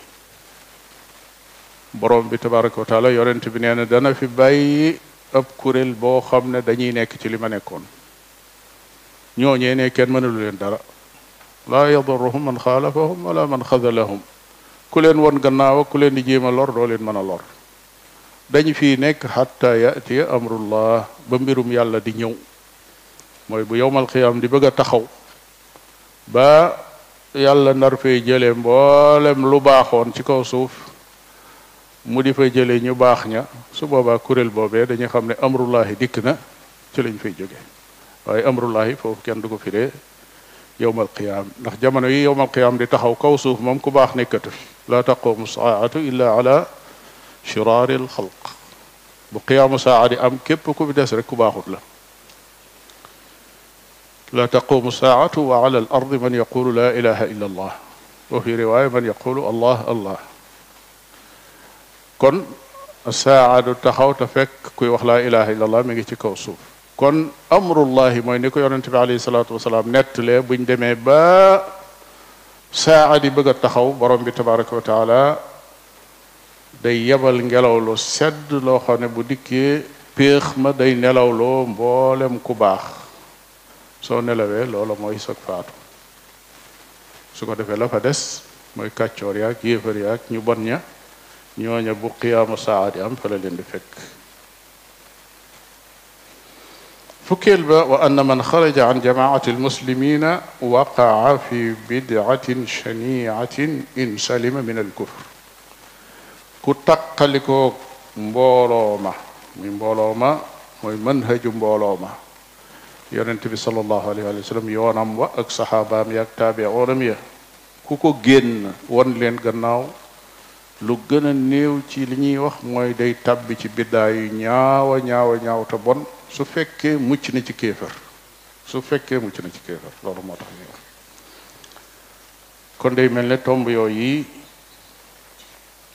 borom bi tabaraka wa taala yonent bi nee na dana fi bàyyi ab kuréel boo xam ne dañuy nekk ci li ma nekkoon ñooñee ne kenn mënalu leen dara laa yadurruhum man xaalafahum wala man xadalahum ku leen won gannaaw ak ku leen di jéem a lor doo leen mën a lor dañu fii nekk xatta yatiya amrullah ba mbirum yàlla di ñëw mooy bu yowmal xiyaam di bëgg a taxaw ba yàlla nar fee jële mboolem lu baaxoon ci kaw suuf mu di fay jële ñu baax ña su boobaa kuréel boobee dañuy xam ne amrullahi dikk na ci lañ fay jóge waaye amrullahi foofu kenn du ko firee yowmal qiyaam ndax jamono yi yowmal qiyaam di taxaw kaw suuf moom ku baax nekkatu fi laa taqumu saatu illa ala shiraari alxalq bu qiyaamu saa di am képp ku fi des rek ku baaxut la laa taqumu saatu wa ala al ardi man yaqulu la ilaha illa allah wa fi riwaaya man yaqulu allah allah kon saa du taxaw te fekk kuy wax laa ilaha illa allah mi ngi ci kaw suuf kon amrullahi mooy ni ko yonente bi alayhi salaatu wasalaam nettalee buñ demee ba saa di bëgg a taxaw borom bi tabaraka wa taala day yebal ngelaw lu sedd loo xam ne bu dikkee péex ma day nelawloo mboolem ku baax soo nelawee loola mooy sag faatu su ko defee la fa des mooy kàccoor yaag yéefar yaag ñu bon ña ñooña bu qiyaamu saa di am fa la leen di fekk fukkeel ba wa anna man xaraja an jamaati almuslimina waqaa fi bidcatin shaniatin in salima min alkufr ku taqalikoo mbooloo ma muy mbooloo ma mooy manhaju mbooloo ma yonent bi salallahu alayhi wa sallam yoonam wa ak saxaabaam ya ak taabiroonam ya ku ko génn won leen gannaaw lu gën a néew ci li ñuy wax mooy day tàbbi ci biddaa yu ñaawa ñaawa ñaaw te bon su fekkee mucc na ci kéefër su fekkee mucc na ci kéefër loolu moo tax ñuy wax kon day mel ne tomb yooyu yi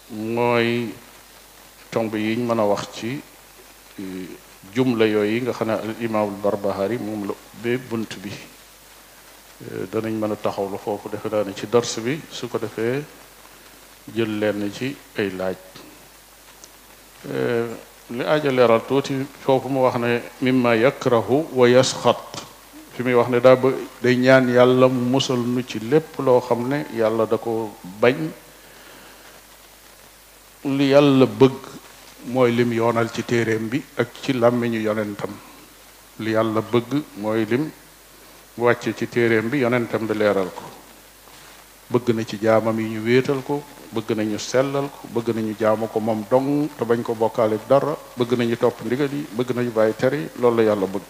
mooy tomb yiñ mën a wax ci jumla yooyu nga xam ne al imaamul barbahari moom la ubbee bunt bi danañ mën a taxawlu foofu defe naa ne ci dars bi su ko defee jël leen ci ay laaj li aaja leeral tuuti foofu mu wax ne mimma yakrahu wa yasxat fi muy wax ne daa ba day ñaan yàlla mu musal nu ci lépp loo xam ne yàlla da ko bañ li yàlla bëgg mooy lim yoonal ci téeréem bi ak ci làmmiñu yonentam li yàlla bëgg mooy lim wàcce ci téeréem bi yonentam bi leeral ko bëgg na ci jaamam yi ñu wéetal ko bëgg nañu sellal ko bëgg nañu jaamu ko moom dong te bañ ko bokkaale dara bëgg nañu topp ndigal yi bëgg nañu bàyyi tere yi loolu la yàlla bëgg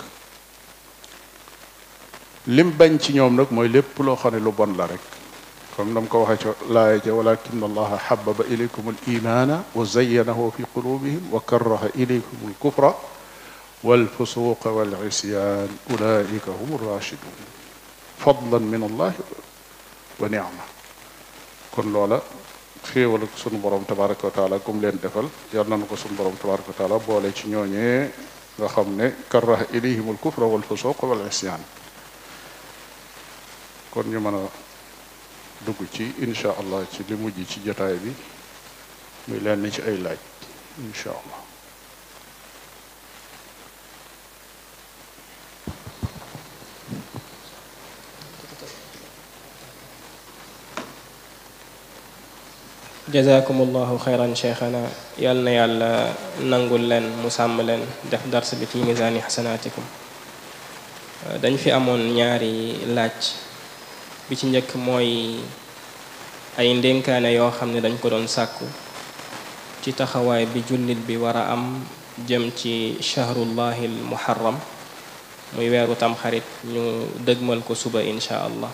lim bañ ci ñoom nag mooy lépp loo xam ne lu bon la rek comme nam ko waxee ci laaya ja walakin allaha xababa ilaykum al imana wa zayyanahu fi qulubihim wa karaha ilaykum al kufra wal fusuqa wal isyan ulaika hum rachidun fadlan min allahi wa nicma kon loola xéewal ak sunu borom tabaraka wa taala kum leen defal yal nañu ko sunu borom tabaraka wa taala boole ci ñooñee nga xam ne karaha ilayhim al kufra wal fusuqa wal isyan kon ñu mën a dugg ci insha allah ci li mujj ci jotaay bi muy leen ci ay laaj insha allah jazakumullahu xayran cheikhana yal na yàlla nangul leen mu sàmm leen def dars bi fi misaani xasanaatikum dañ fi amoon ñaari laaj bi ci njëkk mooy ay ndénkaane yoo xam ne dañ ko doon sàkku ci taxawaay bi jullit bi war a am jëm ci shahrullahi al muharram muy weeru tamxarit ñu dëgmal ko suba insha allah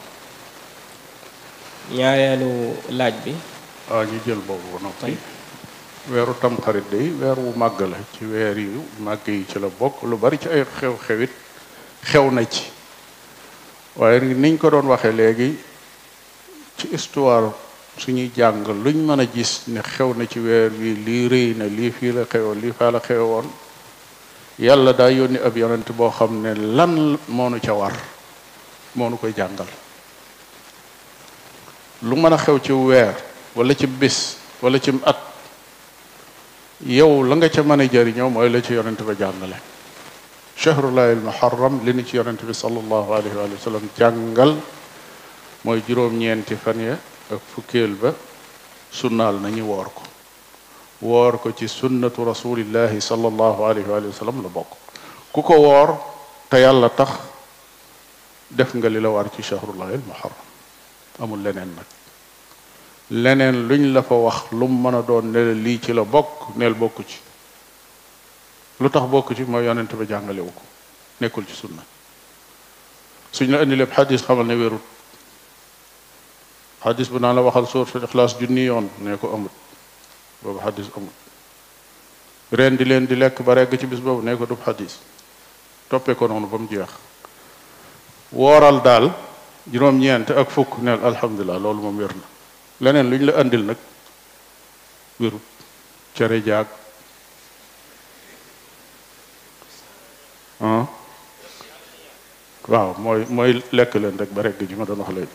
ñaareelu laaj bi waaw ñu jël boobu ba noppi weeru tamxarit day weer wu màgg la ci weer yu màgg yi ci la bokk lu bari ci ay xew-xewit xew na ci waaye niñ ko doon waxee léegi ci histoire suñuy jàng luñ mën a gis ne xew na ci weer wi lii rëy na lii fii la xewoon lii faa la xewoon yàlla daa yónni ab yonent boo xam ne lan moo nu ca war moo nu koy jàngal lu mën a xew ci weer wala ci bis wala ci at yow la nga ca mën a jëriñoo mooy la ci yonent ba jàngale chahrullahi almuharram li ni ci yonent bi sallallahu alayhi wa sallam jàngal mooy juróom-ñeenti fan ya ak fukkeel ba sunnaal nañu woor ko woor ko ci sunnatu rasulillahi sallallahu alayhi wa sallam la bokk ku ko woor te yàlla tax def nga li la war ci chahrullahi almuharram amul leneen nag leneen luñ la fa wax lu mu mën a doon ne la lii ci la bokk neel bokku ci lu tax bokk ci mooy yonent ba jàngalewu ko nekkul ci sunna suñ la indi lépp xadis xamal ne wérut xadis bu naa la waxal suuratul ixlaas junni yoon ne ko amut boobu xadis amut ren di leen di lekk ba regg ci bis boobu ne ko dub xadis toppee ko noonu ba mu jeex wooral daal juróom-ñeent ak fukk neel alhamdulilah loolu moom wér na leneen lu ñu la andil nag wérut cere jaag waaw mooy mooy lekk leen rek ba regg ji ma doon wax léegi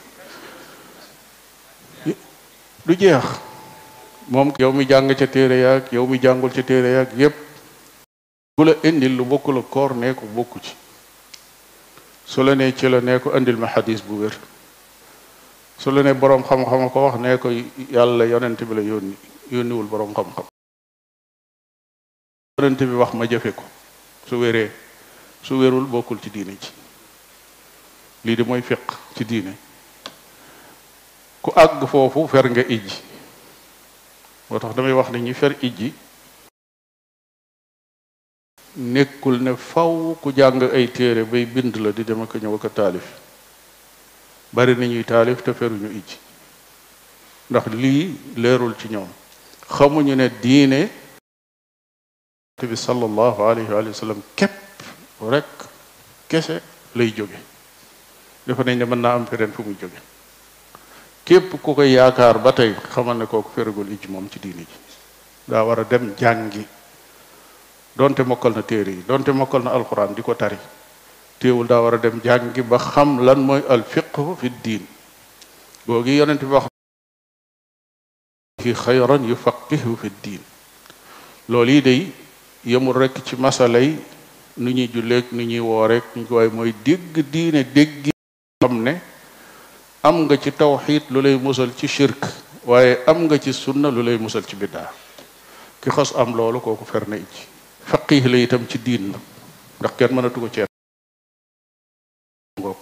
du jeex moom yow mi jàng ca téere yaag yow mi jàngul ca téere yaag yépp bu la indil lu bokkul ak koor nee ko bokku ci su la nee ci la nee ko indil ma xadis bu wér su la ne boroom xam-xam ko wax nee ko yàlla yonent bi la yónni yónniwul boroom xam-xam yonent bi wax ma jëfe ko su wéree su wérul bokkul ci diine ji lii de mooy fiq ci diine ku àgg foofu fer nga ijji moo tax damay wax ne ñi fer ijji nekkul ne faw ku jàng ay téere bay bind la di dem ak ñëw ak taalif bari na ñuy taalif te feruñu ijji ndax lii leerul ci ñoom xamuñu ne diine bi sallallahu alayhi wa sallam képp rek kese lay jóge dafa nañ ne mën naa am feneen fu muy jóge képp ku koy yaakaar ba tey xamal ne kooku feragul ij moom ci diini ji daa war a dem jàngi donte mokkal na téere yi donte mokkal na alquran di ko tari téewul daa war a dem jàngi ba xam lan mooy al fiqhu fi diin googi yonent bi wax fi xayran yufaqihu fi diin loolu yi day yemul rekk ci masalay nu ñuy julleeg nu ñuy wooreek ñu ko waaye mooy dégg diine dégg xam ne am nga ci tawxiid lu lay musal ci shirk waaye am nga ci sunna lu lay musal ci biddaa ki xas am loolu kooku fer na ij faqih la itam ci diin la ndax kenn mënatu ko ceet ngoog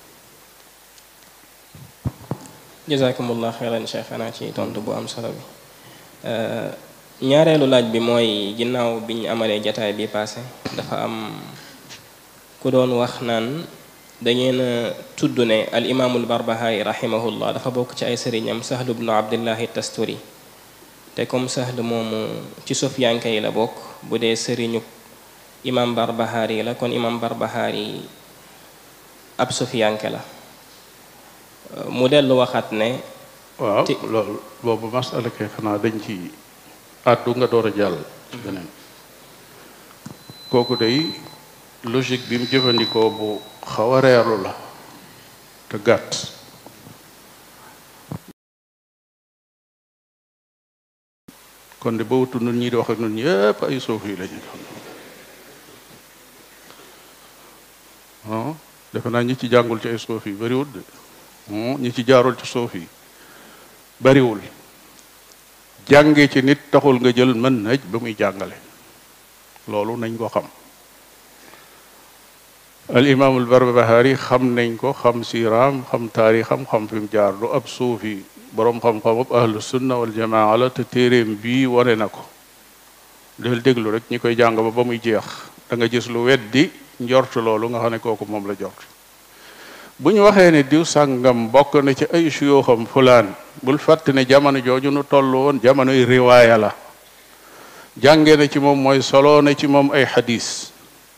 jazakumullah xeyran cheikhana ci tontu bu am solo bi ñaareelu laaj bi mooy ginnaaw bi ñu amalee jataay bi passé dafa am ku doon wax naan dangeen a tudd ne al imaamul barbahaari rahimahullah dafa bokk ci ay sëriñam sahlu bnu abdillahi tasturi te comme sahlu moomu ci sofyanke yi la bokk bu dee sëriñu imam barbahaari la kon imam barbahaari ab sofyanke la mu dellu waxaat ne waaw loolu boobu masala kay xanaa dañ ci àddu nga door a jàll ci beneen kooku day logique bi mu jëfandikoo bu xaw a reerlu la te gàtt kon de ba wutu nun ñi di wax ak nun ñëpp ay suuf yi lañu ah defe naa ñi ci jàngul ci ay suuf yi bariwul de ñi ci jaarul ci suuf yi bariwul jànge ci nit taxul nga jël mën naj ba muy jàngale loolu nañ ko xam al imaamul barbahari xam nañ ko xam siiraam xam taarixam xam fi mu jaar du ab suufi boroom xam-xam ab ahlu sunna wal jamaa la te téeréem bii wane na ko del déglu rek ñi koy jàng ba ba muy jeex da nga gis lu weddi njort loolu nga xam ne kooku moom la jort bu ñu waxee ne diw sàngam bokk na ci ay suyooxam fulaan bul fàtte ne jamono jooju nu toll woon jamonoy riwaaya la jànge na ci moom mooy solo na ci moom ay xadis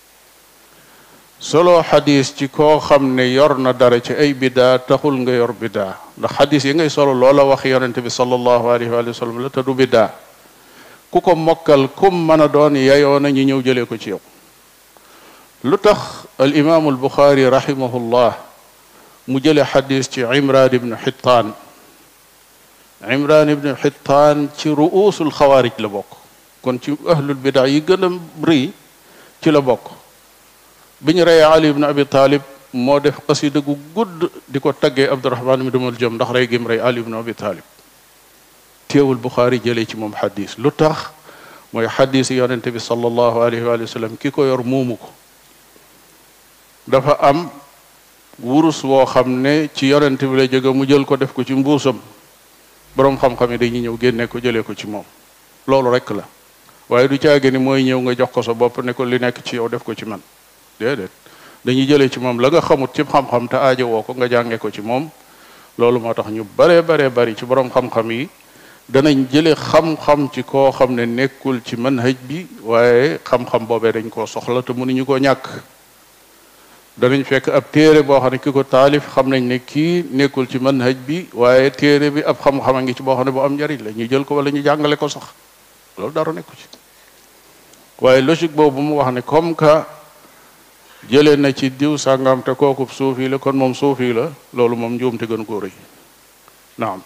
solo xadis ci koo xam ne yor na dara ci ay bidaa taxul nga yor bidaa ndax xadis yi ngay solo loola wax yonente bi sallallahu alayhi wa sallam la te du bidaa ku ko mokkal kum mën a doon yayoo na ñu ñëw jëlee ko ci yow lu tax al imaamu al buxaari rahimahullah mu jële xadis ci imran ibnu xittaan imran ibnu xittaan ci ruusul xawaarij la bokk kon ci ahlul bidaa yi gën a rëy ci la bokk bi ñu reyee ali ibnu abi talib moo def xasida gu gudd di ko taggee abdurahman mi dumul jëm ndax rey gim rey ali ibnu abi talib teewul buxaari jëlee ci moom xadis lu tax mooy xadis yonente bi sallallahu alayhi wa sallam ki ko yor muumu ko dafa am wurus woo xam ne ci yonente bi la jóge mu jël ko def ko ci mbuusam boroom xam-xam yi dañuy ñëw génne ko jëlee ko ci moom loolu rek la waaye du caage ni mooy ñëw nga jox ko sa bopp ne ko li nekk ci yow def ko ci man déedéet dañuy jëlee ci moom la nga xamut ci xam-xam te aajo woo ko nga jànge ko ci moom loolu moo tax ñu baree baree bari ci boroom xam-xam yi danañ jële xam-xam ci koo xam ne nekkul ci manhaj bi waaye xam-xam boobee dañ koo soxla te mënuñu koo ñàkk danañ fekk ab téere boo xam ne ki ko taalif xam nañ ne kii nekkul ci manhaj bi waaye téere bi ab xam-xam a ngi ci boo xam ne bu am njariñ la ñu jël ko wala ñu jàngale ko sax loolu dara nekku ci waaye logique boobu mu wax ne comme que jëlee na ci diw sàngam te kooku suufi la kon moom suufi la loolu moom njuumte gën koo rëy naam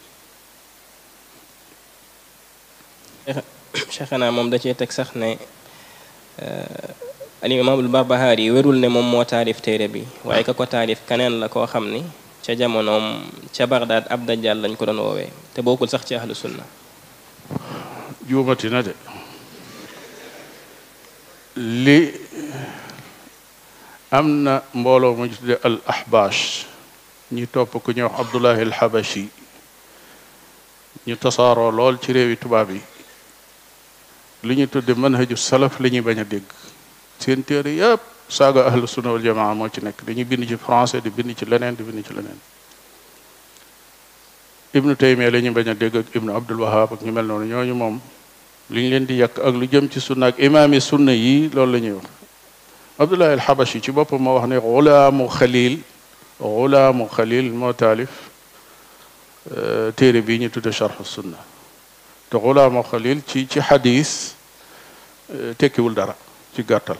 cheikhana moom da cee teg sax ne al imaamul barbahaari yi wérul ne moom moo taalif téere bi waaye ka ko taalif keneen la koo xam ni ca jamonoom ca Bagdaad ab dajjal lañ ko doon woowee te bokkul sax ci ahlu sunna juumati na de li am na mbooloo mu ñu tudde al ahbash ñi topp ku ñuy wax abdullahi al habashi ñu tasaaroo lool ci réewi tubaab yi li ñu tudde manhaju salaf la ñuy bañ a dégg seen téere yëpp saaga ahlu sunna wal jamaa moo ci nekk dañuy bind ci français di bind ci leneen di bind ci leneen ibnu taymiya la ñuy bañ a dégg ak ibnu abdul wahab ak ñu mel noonu ñooñu moom li ñu leen di yàq ak lu jëm ci sunna ak imaami sunna yi loolu la ñuy wax abdullahi al habashi ci boppam moo wax ne xulaamu xalil xulaamu xalil moo taalif téere bii ñu tudde charxu sunna te xulaama xalil ci ci xadis tekkiwul dara ci gàttal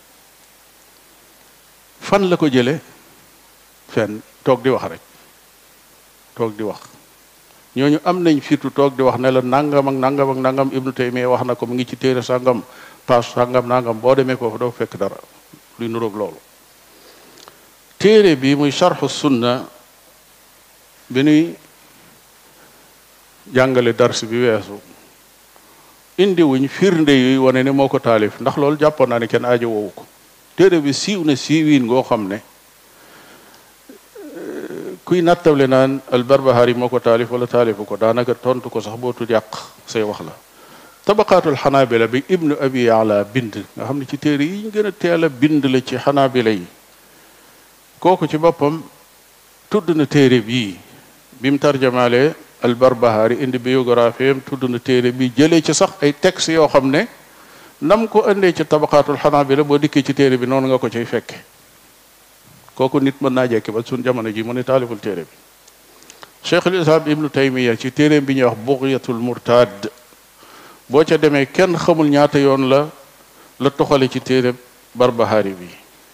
fan la ko jële fenn toog di wax rek toog di wax ñooñu am nañ fitu toog di wax ne la nangam ak nangam ak nangam ibnu taymiya wax na ko mu ngi ci téere sàngam paas sàngam nangam boo demee foofu doo fekk dara luy nuroog loolu téere bi muy charxu sunna bi nuy jàngale dars bi weesu indi wuñ firnde yuy wane ne moo ko taalif ndax loolu jàppoon naa ne kenn aajo woowu ko téere bi siiw na siiwiin ngoo xam ne kuy nattable naan albarbahari moo ko taalif wala taalifu ko daanaka tontu ko sax bootu yàq say wax la tabaqaatul xanaabila bi ibnu abi ala bind nga xam ne ci téere yi ñu gën a teel a bind la ci xanaabila yi kooku ci boppam tudd na téere bii bi mu tarjamaale albarbahari indi biographie am tudd na téere bi jëlee ci sax ay texte yoo xam ne nam ko indee ci tabaqaatul xanaabila boo dikkee ci téere bi noonu nga ko cay fekke kooku nit mën naa jekki ba suñ jamono ji mu ne taaliful téere bi cheikhul islam ibnu taymiya ci téere bi ñuy wax bughyatul murtad boo ca demee kenn xamul ñaata yoon la la toxale ci téere barbahari bi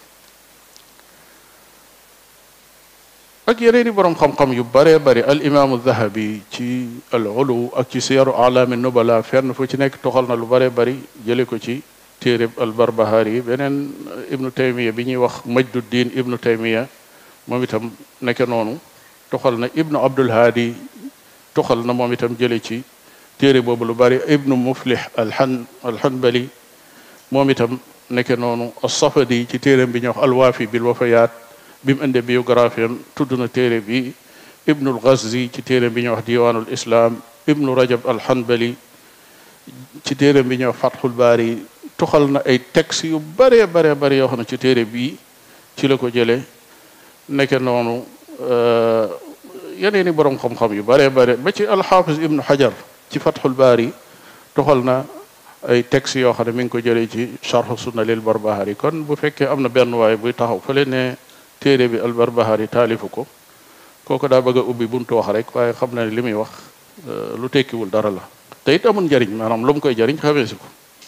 ak yeneen i boroom xam-xam yu baree bari al imaamu zahabi ci al ulu ak ci siyaru alaami nubala fenn fu ci nekk toxal na lu baree bari jële ko ci téere al barbahari beneen ibnu taymiya bi ñuy wax majduddin ibnu taymiya moom itam nekke noonu toxal na ibnu abdul haadi toxal na moom itam jële ci téere boobu lu bari ibnu muflih alhan alhanbali moom itam nekke noonu as-safadi ci téereem bi ñuy wax alwaafi bil wafayaat bi mu indee biographie am tudd na téere bi ibnul ghazzi ci téereem bi ñuy wax diwaanul islam ibnu rajab alhanbali ci téereem bi ñuy wax fathul baari toxal na ay textes yu baree baree bari yoo xam ne ci téere bii ci la ko jëlee nekke noonu yeneen i borom xam-xam yu baree bare ba ci alxaafis ibnu xajar ci fathul baari toxal na ay textes yoo xam ne mi ngi ko jëlee ci charhu sunna lil barbahari kon bu fekkee am na benn waay buy taxaw fële ne téere bi al barbahari taalifu ko kooku daa bëgg a ubbi buntu wax rek waaye xam na ne li muy wax lu tekkiwul dara la te it amul njariñ maanaam lu mu koy jariñ xamee si ko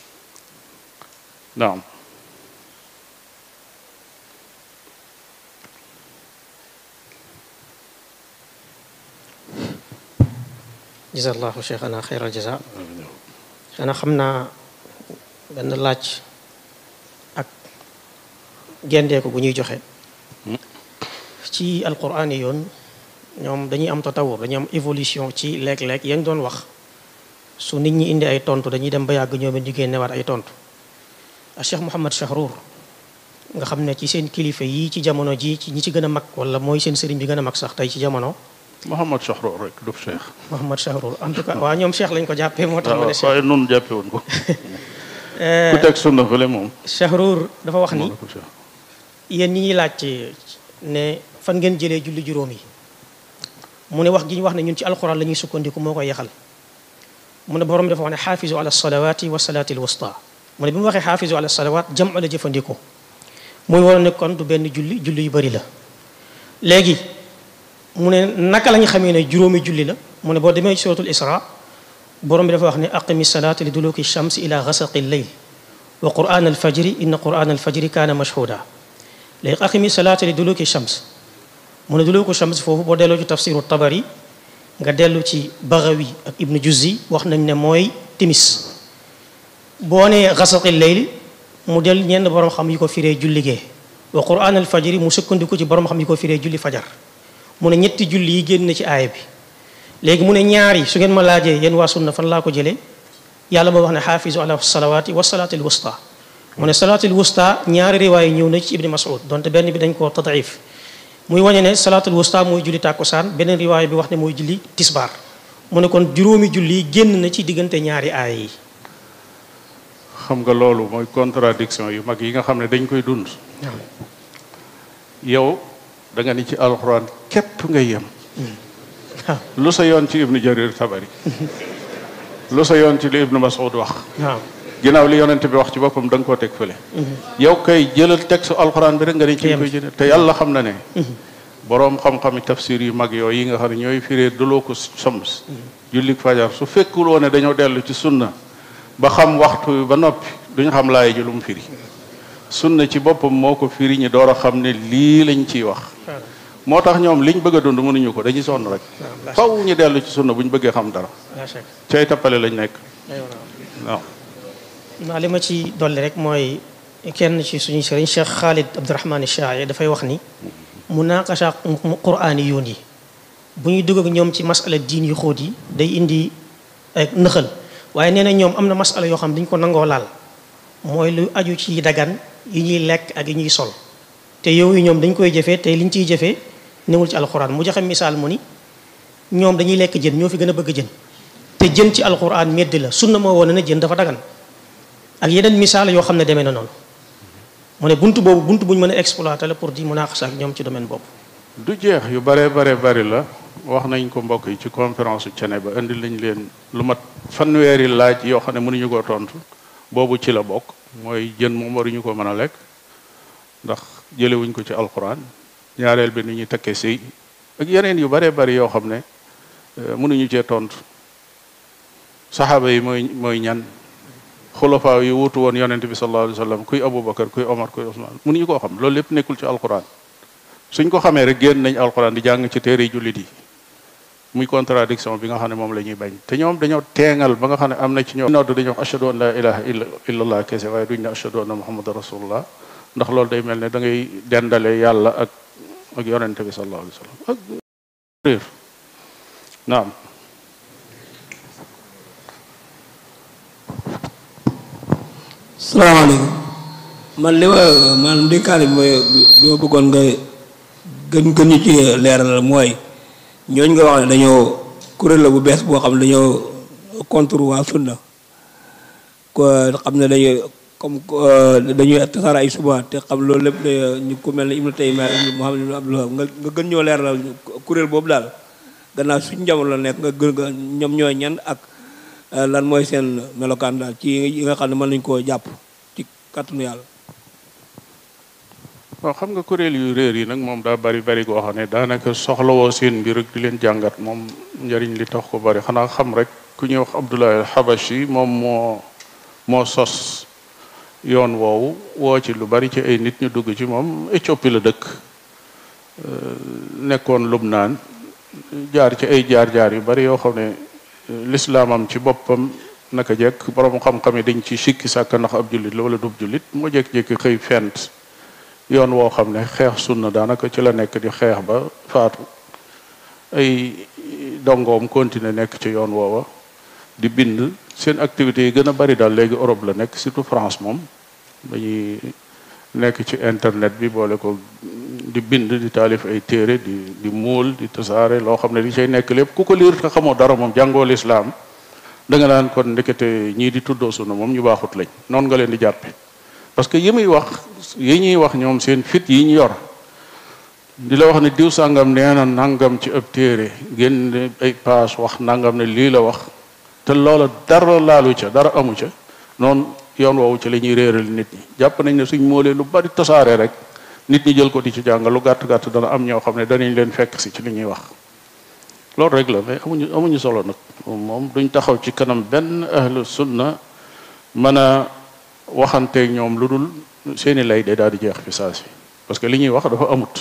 naam jazallahu cheikhana xeyral jaza xanaa xam naa benn laaj ak gendeeku gu ñuy joxe ci alquran yi yoon ñoom dañuy am tatawur dañuy am évolution ci léeg-léeg yañ doon wax su nit ñi indi ay tontu dañuy dem ba yàgg ñoom it ñu génnewaat ay tontu a cheikh Mouhamad Chahrour nga xam ne ci seen kilifa yii ci jamono ji ci ñi ci gën a mag wala mooy seen sëriñ bi gën a mag sax tey ci jamono Mouhamad Chahrour rek du cheikh Mouhamad Chahrour en tout cas waaw ñoom cheikh lañ ko jàppee moo tax ma ne cheikh waaye noonu jàppe woon ko ku teg sunna fële moom Chahrour dafa wax ni yéen ñi ñuy laaj ne fan ngeen jëlee julli juróom yi mu ne wax gi ñu wax ne ñun ci alquran la ñuy sukkandiku moo koy yaxal mu ne borom dafa wax ne xaafizu ala salawati wa salaati alwusta mu ne bi mu waxee xaafizu ala salawat jam la jëfandikoo muy war ne kon du benn julli julli yu bëri la léegi mu ne naka la ñu xamee ne juróomi julli la mu ne boo demee suratul isra borom bi dafa wax ne aqimi salaata li duluki shams ila gasaqi lleyl wa quran alfajri inna quran alfajri kaana mashhuda léegi aqimi salaata li duluki shams mu ne duluku shams foofu boo delloo ci tafsiru tabari nga dellu ci Baghawi ak Ibnu Juzzi wax nañ ne mooy timis boo nee gasaqi leyli mu del ñenn borom xam yi ko firee julli gee wa quran al fajri mu sukkandiku ci borom xam yi ko firee julli fajar mu ne ñetti julli yi génn ci aaya bi léegi mu ne ñaar yi su ngeen ma laajee yéen waa sunna fan laa ko jëlee yàlla moo wax ne xaafizu ala salawaati wa salaati al wusta mu ne salaati al wusta ñaari riwaay ñëw na ci Ibni Mas'ud donte benn bi dañ koo tadaif muy wañe ne salaatul wusta mooy julli tàkkusaan beneen riwaay bi wax ne mooy julli tisbaar mu ne kon juróomi julli génn na ci diggante ñaari aaya yi xam nga loolu mooy contradiction yu mag yi nga xam ne dañ koy dund yow da nga ni ci alxuraan képp nga yem lu sa yoon ci ibnu jarir tabari lu sa yoon ci li ibnu mas'ud wax waaw ginnaaw li yonente bi wax ci boppam da nga koo teg fële yow kay jëlal texte alxuraan bi rek nga ni ci koy jëlee te yàlla xam na ne boroom xam-xami tafsir yu mag yooyu yi nga xam ne ñooy firee dulooku shams jullik fajar su fekkuloo ne dañoo dellu ci sunna ba xam waxtu wi ba noppi duñu xam laay ji lu mu firi sunna ci boppam moo ko firi ñu door a xam ne lii lañ ciy wax moo tax ñoom liñ bëgg a dund mënuñu ko dañuy sonn rek faw ñu dellu ci sunna bu ñu bëggee xam dara cay tappale lañ nekk waaw naa li ma ci dolli rek mooy kenn ci suñu sëriñ Cheikh Khalid Abdourahmane Chaay dafay wax ni munaqasha quraani yoon yi bu ñuy dugg ak ñoom ci masala diin yu xóot yi day indi ak nëxal waaye nee na ñoom am na masala yoo xam dañ ko nangoo laal mooy lu aju ci dagan yi ñuy lekk ak yi ñuy sol te yooyu ñoom dañ koy jëfee te liñ ciy jëfee newul ci alxuraan mu joxe misaal mu ni ñoom dañuy lekk jën ñoo fi gën a bëgg jën te jën ci alxuraan medd la sunna moo woon na jën dafa dagan ak yeneen misaal yoo xam ne demee na noonu mu ne buntu boobu buntu bu ñu mën a exploiter la pour di munaqasa ak ñoom ci domaine boobu. du jeex yu bare bare bari la wax nañ ko mbokk yi ci conférence u Cene ba indi lañ leen lu mat fanweeri laaj yoo xam ne mënuñu koo tontu boobu ci la bokk mooy jën moom waruñu ko mën a lekk ndax jëlewuñ ko ci alquran ñaareel bi ni ñuy takkee sëy ak yeneen yu bare bari yoo xam ne mënuñu cee tontu saxaaba yi mooy mooy ñan xulafaa yi wutu woon yonente bi sallallahu alayhi wa sallam kuy aboubacar kuy omar kuy osman mënuñu koo xam loolu lépp nekkul ci alquran suñ ko xamee rek génn nañ alquran di jàng ci téere jullit yi muy contradiction bi nga xam ne moom la ñuy bañ te ñoom dañoo teengal ba nga xam ne am na ci ñoom nodd dañoo wax ashhadu an la ilaha illa illallah kese waaye duñ ne ashhadu anna muhammadan rasulullah ndax loolu day mel ne da ngay dendale yàlla ak ak yonente bi sallallahu alayhi wa sallam ak réer naam salaamaaleykum man li ma maanaam dénkaane bi mooy bi ma bëggoon nga gën gën ñu ci leeral mooy ñooñ nga wax ne dañoo kuréel la bu bees boo xam ne dañoo contre waa sunna ko xam ne dañuy comme dañuy tasaara ay suba te xam loolu lépp ñu ko mel ne Ibnu Taymiyya Ibnu Muhammad ibnu Abdullah nga nga gën ñoo leeral kuréel boobu daal gannaaw suñu jamono la nekk nga gën nga ñoom ñooy ñan ak lan mooy seen melokaan daal ci yi nga xam ne mën nañu koo jàpp ci kàttanu yàlla waaw xam nga kuréel yu réer yi nag moom daa bari bari goo xam ne daanaka soxlawoo seen mbir rek di leen jàngat moom njëriñ li tax ko bari xanaa xam rek ku ñuy wax Abdullah al-Habashi moom moo moo sos yoon woowu woo ci lu bari ci ay nit ñu dugg ci moom Éthiopie la dëkk nekkoon Lubnaan jaar ci ay jaar-jaar yu bari yoo xam ne lislaamam ci boppam naka jekk borom xam-xam yi dañ ci sikki sàkk ndax ab jullit la wala dub jullit moo jékki-jékki xëy fent yoon woo xam ne xeex sunna daanaka ci la nekk di xeex ba faatu ay dongoom continuer nekk ci yoon woowa di bind seen activités yi gën a bari daal léegi Europe la nekk surtout France moom dañuy nekk ci internet bi boole ko di bind di taalif ay téere di di muul di tasaare loo xam ne li cay nekk lépp ku ko liir te xamoo dara moom jàngoo lislaam da nga naan kon ndekete ñii di tuddoo sunna moom ñu baaxut lañ noonu nga leen di jàppe parce que yi muy wax yi ñuy wax ñoom seen fit yi ñu yor di la wax ne diw sàngam nee na nangam ci ab téere génn ay paas wax nangam ne lii la wax te loola dara laalu ca dara amu ca noonu yoon woowu ci la ñuy réeral nit ñi jàpp nañ ne suñ moolee lu bari tasaare rek nit ñi jël ko di ci jàng lu gàtt gàtt dana am ñoo xam ne danañ leen fekk si ci li ñuy wax loolu rek la mais amuñu amuñu solo nag moom duñ taxaw ci kanam benn ahlu sunna mën a waxanteeg ñoom lu dul seeni lay day daal di jeex fi saa si parce que li ñuy wax dafa amut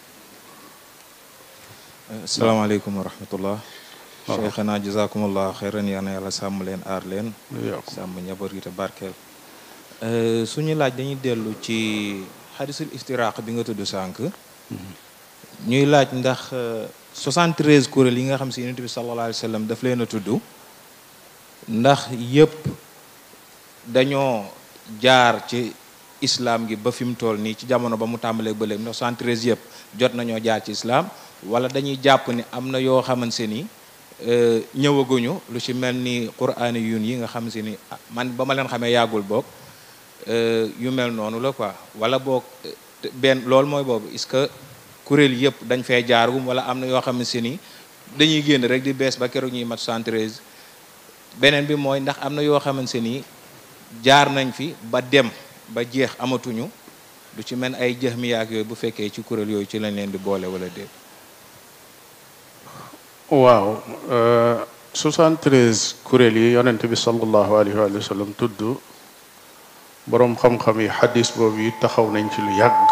asalaamaaleykum wa rahmatullah cheikhana jazakumullah xeyran yal na yàlla sàmm leen aar leen sàmm njaboot gi te barkeel suñu laaj dañuy dellu ci xadisul iftiraq bi nga tudd sànq ñuy laaj ndax 73 kuréel yi nga xam si yonent bi sallallahu alayhi wa sallam daf leen a tudd ndax yëpp dañoo jaar ci islam gi ba fi mu toll nii ci jamono ba mu tàmbalee ba léegi ndax 73 yëpp jot nañoo jaar ci islam wala dañuy jàpp ni am na yoo xamante ni ñëwaguñu lu ci mel ni quraani yun yi nga xam si ni man ba ma leen xamee yàggul boog yu mel noonu la quoi wala boog benn loolu mooy boobu est-ce que kuréel yëpp dañ fee jaargum wala am na yoo xam si ni dañuy génn rek di bees ba keroog ñuy mat 73 beneen bi mooy ndax am na yoo xamante ni jaar nañ fi ba dem ba jeex amatuñu lu ci mel ay jahmiya ak yooyu bu fekkee ci kuréel yooyu ci lañ leen di boole wala déet waaw 73 kuréel yi yonent bi sallallahu alayhi wa sallam tudd boroom xam-xam yi xadis boobu yi taxaw nañ ci lu yàgg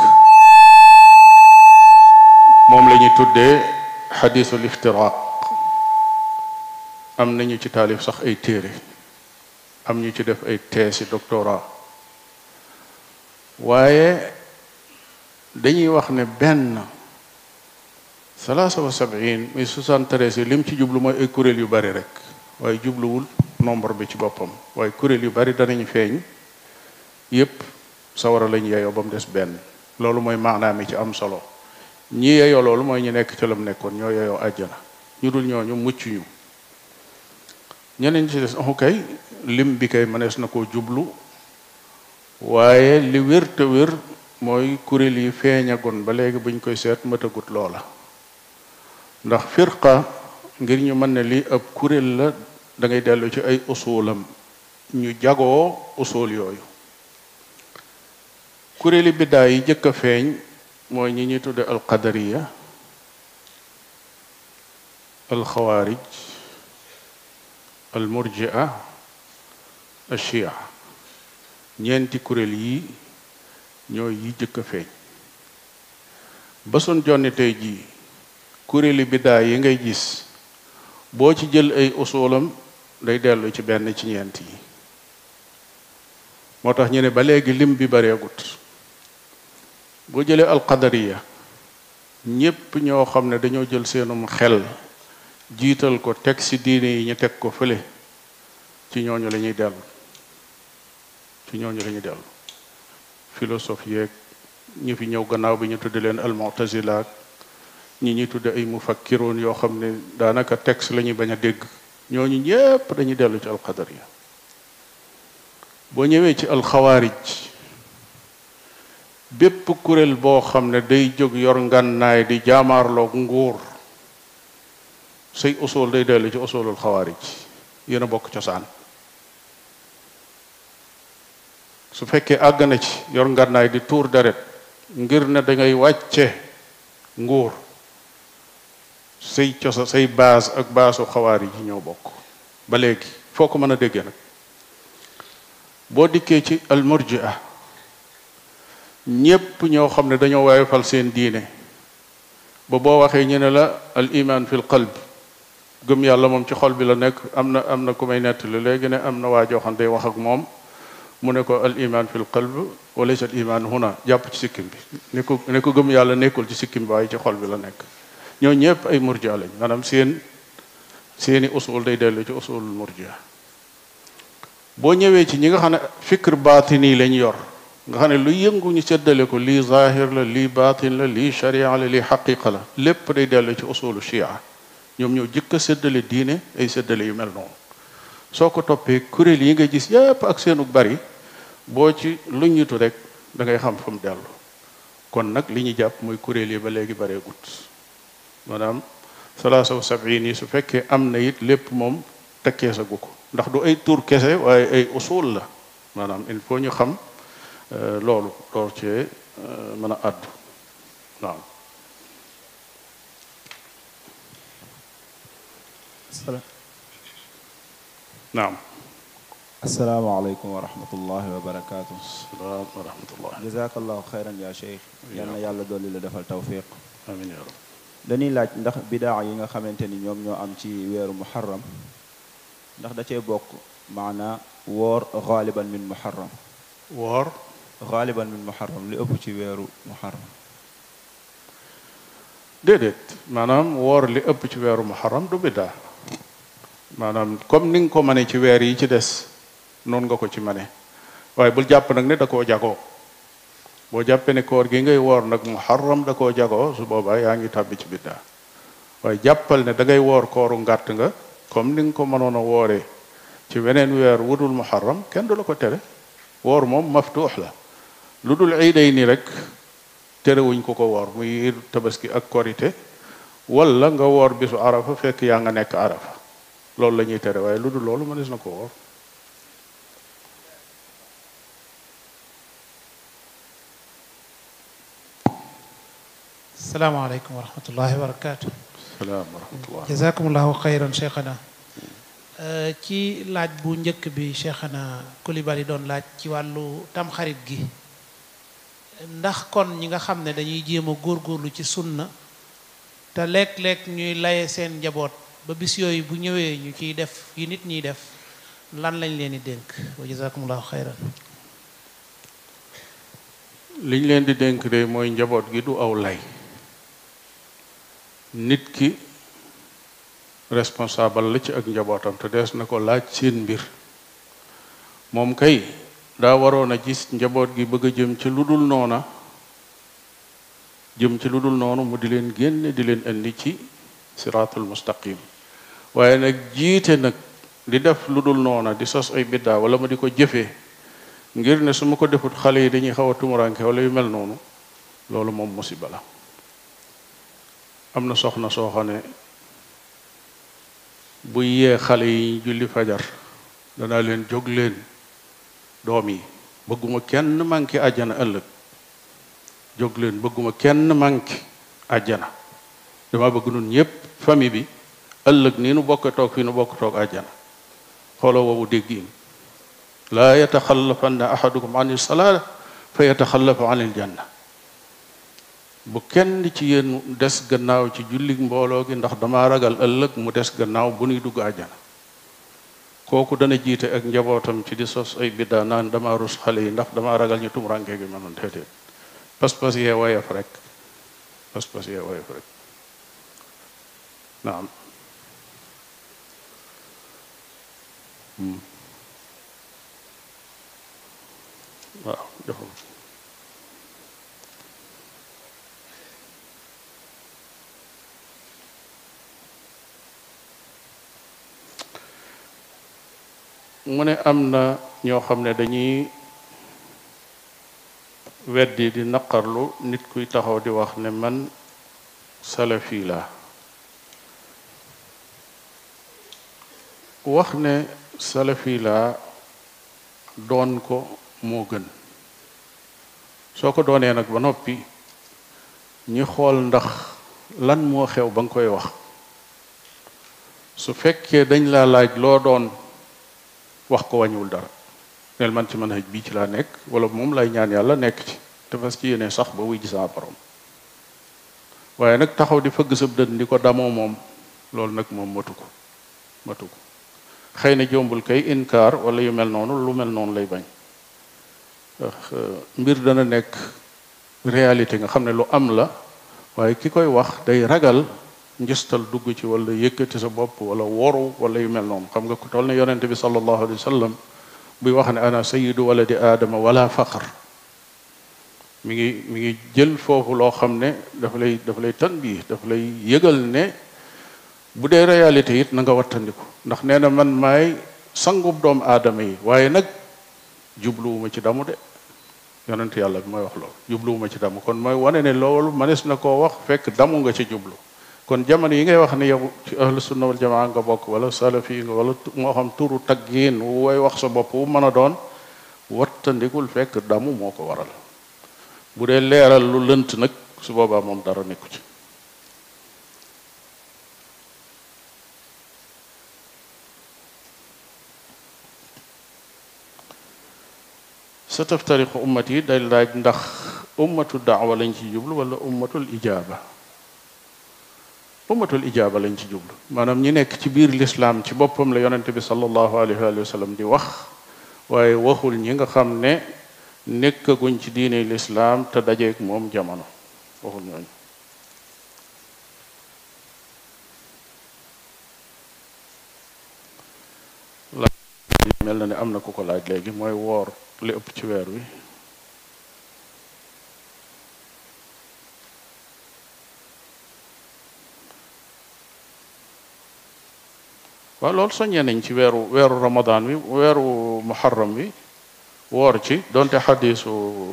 moom la ñuy tuddee xadisul iftiraq am nañu ci taalif sax ay téere am ñu ci def ay thèse doctorat waaye dañuy wax ne benn salaasa wa sab'in muy soixante-treize yi lim ci jublu mooy ay kuréel yu bari rek waaye jubluwul nombre bi ci boppam waaye kuréel yu bari danañ feeñ yépp sawara lañ yeyoo ba mu des benn loolu mooy maanaam mi ci am solo ñi yeyoo loolu mooy ñu nekk ca lam nekkoon ñoo yeyoo àjjana ñu dul ñooñu mucc ñu ñeneen ci des amu kay lim bi kay mënees na koo jublu waaye li wér te wér mooy kuréel yi feeñagoon ba léegi buñ koy seet matagut loola ndax firqa ngir ñu mën ne lii ab kuréel la da ngay dellu ci ay usulam ñu jagoo usul yooyu kuréeli biddaa yi jëkk a feeñ mooy ñi ñuy tudde alqadariya alxawaarij almurjia alchia ñeenti kuréel yi ñooy yi jëkk a feeñ ba sun jonni tey jii kuréeli biddaa yi ngay gis boo ci jël ay usulam day dellu ci benn ci ñeent yi moo tax ñu ne ba léegi lim bi bareegut boo jëlee alqadariya ñépp ñoo xam ne dañoo jël seenum xel jiital ko teg ci diine yi ñu teg ko fële ci ñooñu la ñuy dellu ci ñooñu la ñuy dellu philosophe yeeg ñu fi ñëw gannaaw bi ñu tudde leen almutazila ñi ñuy tudde ay mufakkiroon yoo xam ne daanaka texte la ñuy bañ a dégg ñooñu ñépp dañuy dellu ci alqadariya boo ñëwee ci alxawaarij bépp kuréel boo xam ne day jóg yor ngànnaay di jaamaarloog nguur say usul day dellu ci usulul xawaarij yéen a bokk cosaan su fekkee àgg na ci yor ngànnaay di tuur deret ngir ne dangay wàcce nguur say cosa say baas ak baasu xawaarij yi ñoo bokk ba léegi foo ko mën a déggee nag boo dikkee ci almurjia ñépp ñoo xam ne dañoo waaye fal seen diine ba boo waxee ñu ne la al iman fi l qalb gëm yàlla moom ci xol bi la nekk am na am na ku may nettali léegi ne am na waa joo xam day wax ak moom mu ne ko al iman fi l qalb wa laysa al iman huna jàpp ci sikkim bi ne ko ne ko gëm yàlla nekkul ci sikkim bi waaye ci xol bi la nekk ñoo ñépp ay murjia lañ maanaam seen seeni usul day dellu ci usulul murjia boo ñëwee ci ñi nga xam ne fikr baatini lañ yor nga xam ne lu yëngu ñu seddale ko lii zahir la lii baatin la lii sharia la lii xaqiqa la lépp day dellu ci usulu shia ñoom ñoo jëkk a séddale diine ay séddale yu mel noonu soo ko toppee kuréel yi nga gis yépp ak seenu bari boo ci lu ñitu rek da ngay xam fa mu dellu kon nag li ñu jàpp mooy kuréel yi ba léegi baree gut maanaam salaasa wa sabin yi su fekkee am na it lépp moom tekkee sa gu ko ndax du ay tur kese waaye ay usul la maanaam il faut ñu xam loolu door cee mën a àddu waaw naam asalaamaaleykum wa rahmatullahi wa barakaatu. salaam wa rahmatullah jazakallahu xayran ya cheikh yal na yàlla dolli la defal tawfiq amin ya rab dañuy laaj ndax bidaa yi nga xamante ni ñoom ñoo am ci weeru muharram ndax da cee bokk maanaa woor xaaliban min muharram woor xaaliban min muharram li ëpp ci weeru muharram déedéet maanaam woor li ëpp ci weeru muharram du biddaa maanaam comme ni nga ko mane ci weer yi ci des noonu nga ko ci mane waaye bul jàpp nag ne da koo jagoo boo jàppee ne koor gi ngay woor nag muharram da koo jagoo su boobaa yaa ngi tàbbi ci biddaa waaye jàppal ne da ngay woor kooru ngàtt nga comme ni nga ko mënoon a wooree ci weneen weer wudul muharram kenn du la ko tere woor moom maftuux la lu dul iiday ni rek terewuñ ko ko woor muy tabaski ak korite wala nga woor bisu arafa fekk yaa nga nekk arafa loolu la ñuy tere waaye lu dul loolu mënees na ko woor salaamaaleykum wa rahmatullahi wa barakaatu. salaam wa rahmatullah jazakumullahu xayran cheikhana ci laaj bu njëkk bi cheikhana Coulibaly doon laaj ci wàllu tamxarit gi ndax kon ñi nga xam ne dañuy jéem a góorgóorlu ci sunna te léeg-léeg ñuy laye seen njaboot ba bis yooyu bu ñëwee ñu ciy def yi nit ñiy def lan lañ leen di dénk wa jazakumullahu xayran liñ leen di dénk de mooy njaboot gi du aw lay nit ki responsable la ci ak njabootam te dees na ko laaj seen mbir moom kay daa waroon a gis njaboot gi bëgg a jëm ci lu dul noona jëm ci lu dul noonu mu di leen génne di leen indi ci siraatul mustaqim waaye nag jiite nag di def lu dul noona di sos ay biddaa wala ma di ko jëfee ngir ne su ma ko defut xale yi dañuy xaw a tumuranke wala yu mel noonu loolu moom musiba la am na soxna soo xam ne bu yee xale yi julli fajar danaa leen jóg leen doom yi bëgguma kenn manqué àjjana ëllëg jóg leen bëgguma kenn manqué àjjana dama bëgg nun ñépp famille bi ëllëg nii nu bokk toog fii nu bokk toog àjjana xooloo woowu déggiin laa yataxallafanna ahadukum an salaa fa yataxallafu an il janna bu kenn ci yéen des gannaaw ci julli mbooloo gi ndax dama ragal ëllëg mu des gannaaw bu nuy dugg àjjana kooku dana jiite ak njabootam ci di sos ay biddaa naan dama rus xale yi ndax dama ragal ñu tumuraanke gi manoon déedéet pas-pas yee woyof rek pas-pas yee woyof rek naam waaw joxum mu ne am na ñoo xam ne dañuy weddi di naqarlu nit kuy taxaw di wax ne man salafi laa wax ne salafi laa doon ko moo gën soo ko doonee nag ba noppi ñi xool ndax lan moo xew ba nga koy wax su fekkee dañ laa laaj loo doon wax ko wàññiwul dara neel man ci manhaj bii ci laa nekk wala moom lay ñaan yàlla nekk ci te fas ci yéene sax ba wuy gis sama borom waaye nag taxaw di fëgg sab dën di ko damoo moom loolu nag moom matu ko matu ko xëy na jombul kay inkaar wala yu mel noonu lu mel noonu lay bañ ndax mbir dana nekk réalité nga xam ne lu am la waaye ki koy wax day ragal njëstal dugg ci wala yëkkati sa bopp wala woru wala yu mel noonu xam nga ku toll ne yonente bi sallallahu alayhi wa sallam buy wax ne ana sayidu waladi aadama wala faqar mi ngi mi ngi jël foofu loo xam ne dafa lay dafa lay tan bii dafa lay yëgal ne bu dee réalité it na nga wattandiku ndax nee na man maay sangub doomu aadama yi waaye nag jubluwuma ci damu de yonent yàlla bi mooy wax loolu jubluwuma ci damu kon mooy wane ne loolu manes na koo wax fekk damu nga ci jublu kon jamono yi ngay wax ne yow ci ahlu sunna wal jamaa nga bokk wala salafi nga wala moo xam turu taggiin wooy wax sa bopp wu mën a doon wattandikul fekk damu moo ko waral bu dee leeral lu lënt nag su boobaa moom dara nekku ci sa taftariqu ummat yi day laaj ndax ummatu daawa lañ ci jublu wala ummatul ijaaba ummatul ijaaba lañ ci jublu maanaam ñi nekk ci biir lislaam ci boppam la yonente bi sallallahu alayhi wa sallam di wax waaye waxul ñi nga xam ne nekkaguñ ci diine lislaam te dajeeg moom jamono waxul ñooñu laaj mel na ne am na ku ko laaj léegi mooy woor li ëpp ci weer wi waaw loolu soññee nañ ci weeru weeru ramadan wi weeru muharram wi woor ci donte xadisu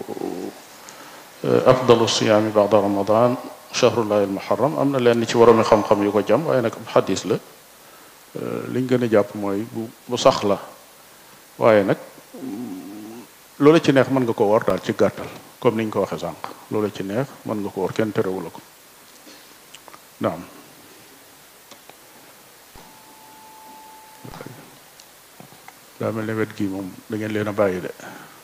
afdalu siyaami bada ramadan chahrullahi almuharram am na leen ci waroomi xam-xam yu ko jam waaye nag xadis la liñ gën a jàpp mooy bu bu sax la waaye nag loola ci neex mën nga ko woor daal ci gàttal comme niñ ko waxee sànq loola ci neex mën nga ko woor kenn terewula ko naam daa mel ne wet gi moom da ngeen leen a bàyyi de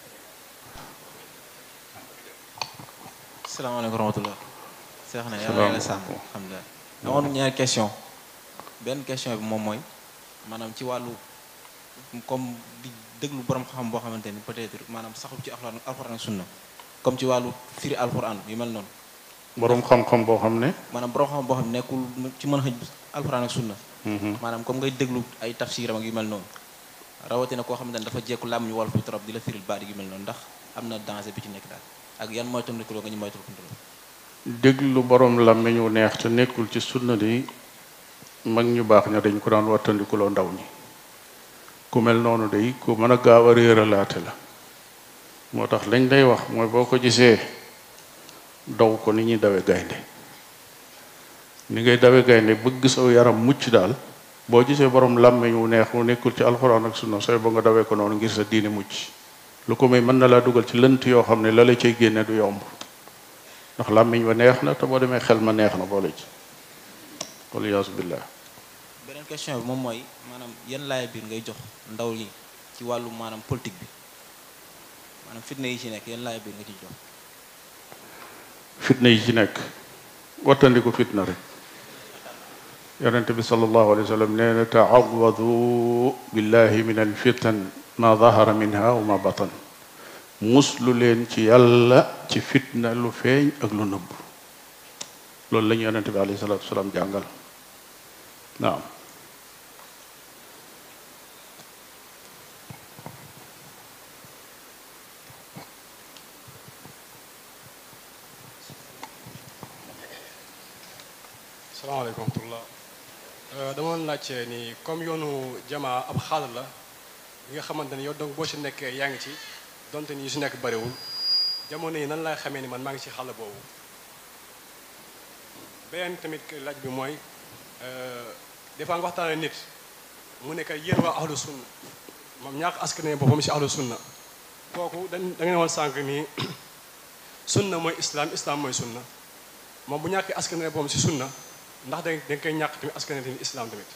salaamaaleykum wa rahmatulah. seex na yàlla Salaam. yàlla sàmm alhamdulilah. amoon ñaari question benn question bi moom mooy maanaam ci wàllu comme di déglu borom xam boo xamante ni peut-être maanaam saxul ci alxuraan alxuraan ak sunna comme ci wàllu firi alxuraan yu mel noonu boroom xam-xam boo xam ne maanaam borom xam boo xam ne nekkul ci mën xëj alxuraan ak sunna mhm, maanaam comme ngay déglu ay tafsiram ak yu mel noonu rawatina koo xamante ne dafa jekku làmmiñu wolof bi trop di la firil baat yu mel noonu ndax am na danger bi ci nekk daal ak yan mooy tandikuloo nga ñu moytul kuntaloo déglu boroom làmmiñ wu neex te nekkul ci sunna di mag ñu baax ña dañ ko daan wattandikuloo ndaw ñi ku mel noonu day ku mën a gaaw a réeralaate la moo tax lañ lay wax mooy boo ko gisee daw ko ni ñuy dawe gaynde ni ngay dawe gaynde bëgg saw yaram mucc daal boo gisee borom làmmiñ wu neex wu nekkul ci alxuraan ak sunna sooy ba nga dawee ko noonu ngir sa diine mucc lu ko may mën na laa dugal ci lënt yoo xam ne la la cay génne du yomb ndax làmmiñ wa neex na te boo demee xel ma neex na boole ci waliyaasu billah beneen question bi moom mooy maanaam yan laaya biir ngay jox ndaw yi ci wàllu maanaam politique bi maanaam fitna yi ci nekk yan laaya biir nga ci jox fitna yi ci nekk wattandiku fitna rek yonente bi sallallahu alayhi wa sallam nee na taawadu billahi min alfitan ma dahara minha wa ma batan muslu leen ci yàlla ci fitna lu feeñ ak lu nëbb loolu la ñu yonente bi alayhi salatu wasalaam jàngal naam salaamaaleykum wa rahmatullah dama doon laajte ni comme yoonu jamaa ab xaal la bi nga xamante ne yow donc boo ci nekkee yaa ngi ci donte ni yu si nekk bariwul jamono yi nan laay xamee ni man maa ngi ci xàll boobu beneen tamit laaj bi mooy des fois nga waxtaanee nit mu nekk yéen waa ahlu sunna moom ñàkk askane boppam si ahlu sunna kooku dañ da ngeen woon sànq nii sunna mooy islam islam mooy sunna moom bu ñàkkee askane boppam si sunna ndax da nga koy ñàkk tamit askane tamit islam tamit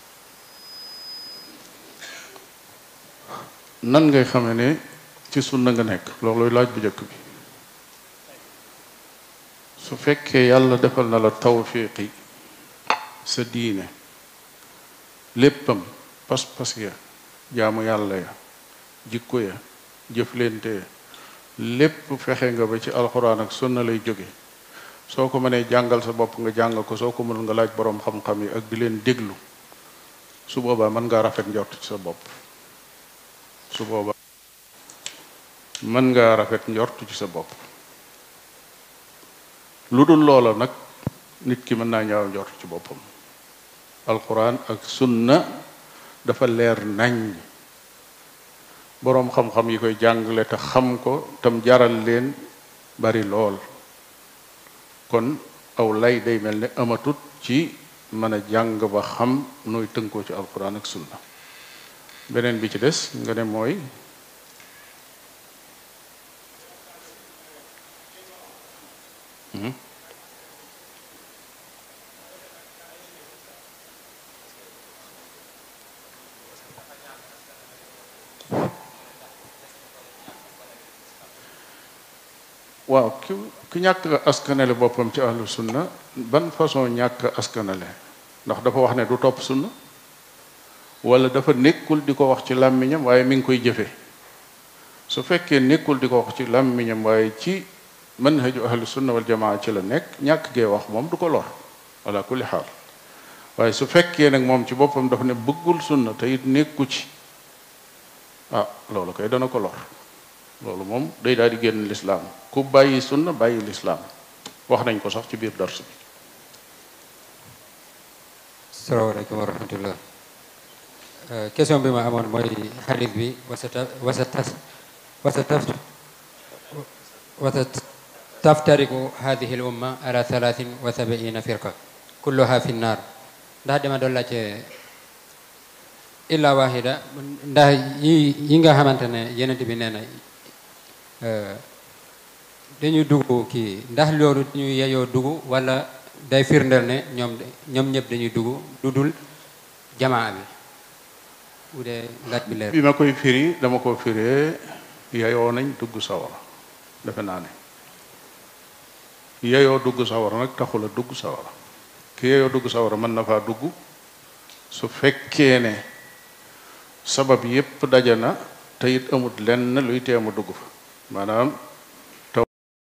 nan ngay xamee ne ci sunna nga nekk loolooy laaj bu njëkk bi su fekkee yàlla defal na la tawfiqi sa diine léppam pas-pas ya jaamu yàlla ya jikko ya jëflente ya lépp fexe nga ba ci alxuraan ak sunna lay jóge soo ko mënee jàngal sa bopp nga jàng ko soo ko mënul nga laaj boroom xam-xam yi ak di leen déglu su boobaa mën ngaa rafet njort ci sa bopp su boobaa mën ngaa rafet njort ci sa bopp lu dul loola nag nit ki mën naa ñaaw njort ci boppam alquran ak sunna dafa leer nañ boroom xam-xam yi koy jàngale te xam ko tam jaral leen bari lool kon aw lay day mel ne amatut ci mën a jàng ba xam nooy tënkoo ci alquran ak sunna beneen bi ci des nga ne mooy waaw ki ki ñàkk askanale boppam ci ahlu sunna ban façon ñàkk askanale ndax dafa wax ne du topp sunna wala dafa nekkul di ko wax ci làmmiñam waaye mi ngi koy jëfe su fekkee nekkul di ko wax ci làmmiñam waaye ci manhaju ahlu sunna wal jamaa ci la nekk ñàkk gee wax moom du ko lor ala kulli xaal waaye su fekkee nag moom ci boppam dafa ne bëggul sunna te it nekku ci ah loolu koy dana ko lor loolu moom day daal di génn lislaam ku bàyyi sunna bàyyi lislaam wax nañ ko sax ci biir dars bi salaamaaleykum wa rahmatullah question bi ma amoon mooy xadis bi wasata wasatas wasataf wasat taftariku hadihi l umma ala thalathin wa sabiina firqa kulluha fi nnar ndax dama doon laajte illa wahida ndax yi yi nga xamante ne yenent bi nee na dañu dugg kii ndax loolu dañu yeyoo dugg wala day firndeel ne ñoom ñoom ñëpp dañuy dugg lu dul jamaa bi bu dee laaj bi leer bi ma koy firi dama ko firee yayoo nañ dugg sawara defe naa ne yayoo dugg sawara nag taxula dugg sawara ki yayoo dugg sawara mën na faa dugg su fekkee ne sabab yépp daje na te it amut lenn luy teemu dugg fa maanaam taw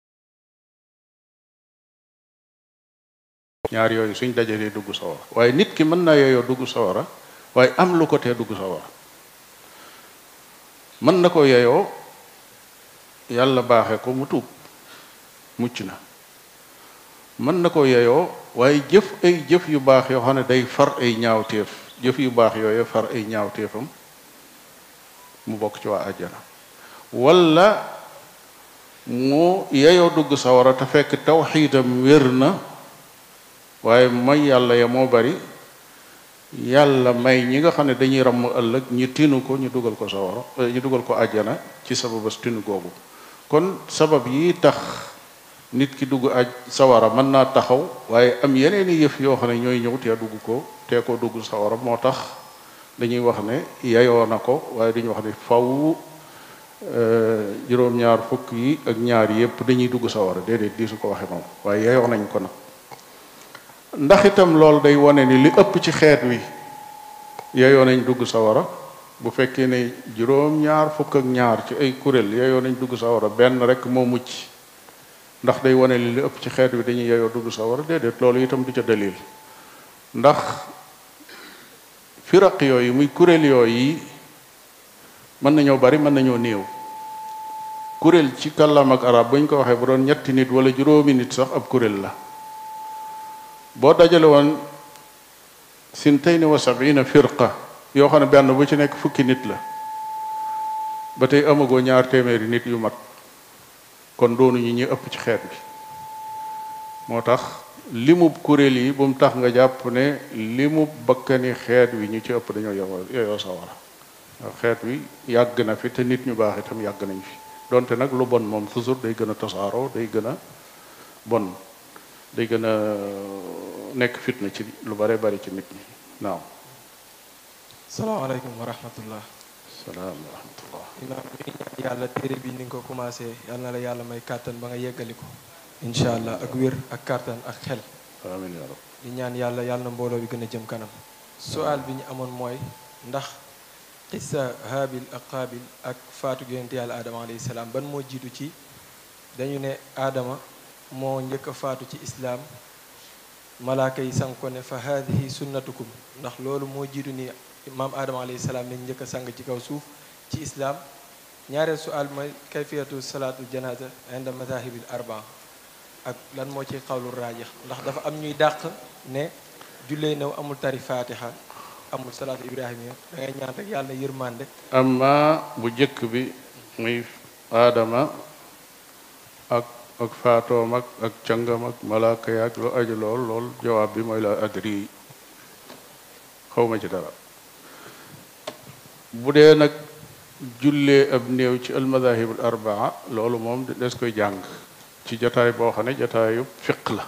ñaar yooyu suñ dajalee dugg sawara waaye nit ki mën naa yeyoo dugg sawara waaye am lu ko tee dugg sawara mën na ko yeyoo yàlla baaxe ko mu tuub mucc na mën na ko yeyoo waaye jëf ay jëf yu baax yoo xam ne day far ay ñaawteef jëf yu baax yooyu far ay ñaawteefam mu bokk ci waa àjjana walla mu yeyoo dugg sawara te fekk tawxiidam wér na waaye mooy yàlla ya moo bari yàlla may ñi nga xam ne dañuy ramm ëllëg ñu tinu ko ñu dugal ko sawara ñu dugal ko àjjana ci sababas tinu googu kon sabab yi tax nit ki dugg aj sawara mën naa taxaw waaye am yeneen i yëf yoo xam ne ñooy ñëw tee dugg ko tee ko dugg sawara moo tax dañuy wax ne yayoo na ko waaye dañuy wax ne faw juróom-ñaar fukk yi ak ñaar yépp dañuy dugg sawara déedéet di su ko waxe moom waaye yayoo nañ ko nag ndax itam loolu day wane ni li ëpp ci xeet wi yayoo nañ dugg sawara bu fekkee ne juróom-ñaar fukk ak ñaar ci ay kuréel yayoo nañ dugg sawara benn rek moo mucc ndax day wane ni li ëpp ci xeet wi dañuy yayoo dugg sawara déedéet loolu itam du ca dalil ndax firaq yooyu muy kuréel yooyu mën nañoo bari mën nañoo néew kuréel ci kàllaam ak arab bu ñu ko waxee bu doon ñetti nit wala juróomi nit sax ab kuréel la boo dajale woon sintayni wa sabina firqa yoo xam ne benn bu ci nekk fukki nit la ba tey amagoo ñaar téeméeri nit yu mat kon doonuñu ñi ëpp ci xeet bi moo tax limub kuréel yi bu mu tax nga jàpp ne limub bakkani xeet wi ñu ci ëpp dañoo yow yoyoo sawara xeet wi yàgg na fi te nit ñu baax itam yàgg nañ fi donte nag lu bon moom toujours day gën a tasaaroo day gën a bon day gën a nekk fitna ci lu bare bari ci nit ñi naaw salaamaaleykum wa rahmatullah salaam wa rahmatullah imaam ñuy ñaan yàlla téere bi ni nga ko commencé yal na la yàlla may kàttan ba nga yeggali ko incha allah ak wér ak kàttan ak xel amiin yaa rab di ñaan yàlla yàlla na mbooloo bi gën a jëm kanam sual bi ñu amoon mooy ndax xissa haabil ak qaabil ak faatu yonent yàlla aadama alayhi salaam ban moo jiitu ci dañu ne aadama moo njëkk a faatu ci islaam malaaka yi sang ko ne fa haadihi sunnatukum ndax loolu moo jiitu ni maam aadama alayhi salaam lañ njëkk a sang ci kaw suuf ci islaam ñaareel sual mooy kayfiyatu salaatul janaza inda madahibil arba ak lan moo ci xawlu raajix ndax dafa am ñuy dàq ne jullee new amul tari fatiha amul salaatu ibrahima da ngay ñaan rek yàlla na yërmande amma bu jëkk bi muy aadama ak ak faatoom ak ak cangam ak malaaka yaak lu aju lool lool jawaab bi mooy la adri xawma ci dara bu dee nag jullee ab néew ci almadahibul arbaa loolu moom des koy jàng ci jataay boo xam ne jataayu fiq la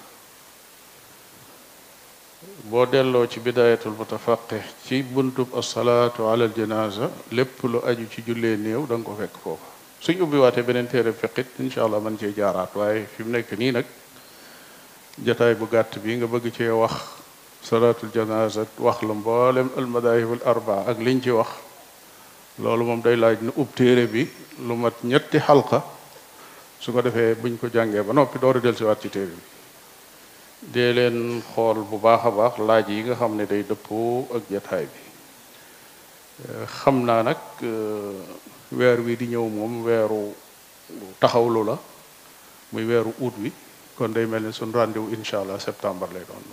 boo delloo ci bidayatul mutafaqih ci buntub asalaatu ala aljanaza lépp lu aju ci jullee néew da nga ko fekk foofa suñ ubbi waatee beneen téere fiqit incha allah man cee jaaraat waaye fi mu nekk nii nag jataay bu gàtt bi nga bëgg cee wax salaatul janaza wax la mboolem almadahibul arbaa ak liñ ci wax loolu moom day laaj nu ub téere bi lu mat ñetti xalqa su ko defee buñ ko jàngee ba noppi door a dellusiwaat ci téere bi dee leen xool bu baax a baax laaj yi nga xam ne day dëppoo ak jataay bi xam naa nag weer wi di ñëw moom weeru taxawlu la muy weeru août wi kon day mel ni suñ rendez-vous incha allah septembre lay doon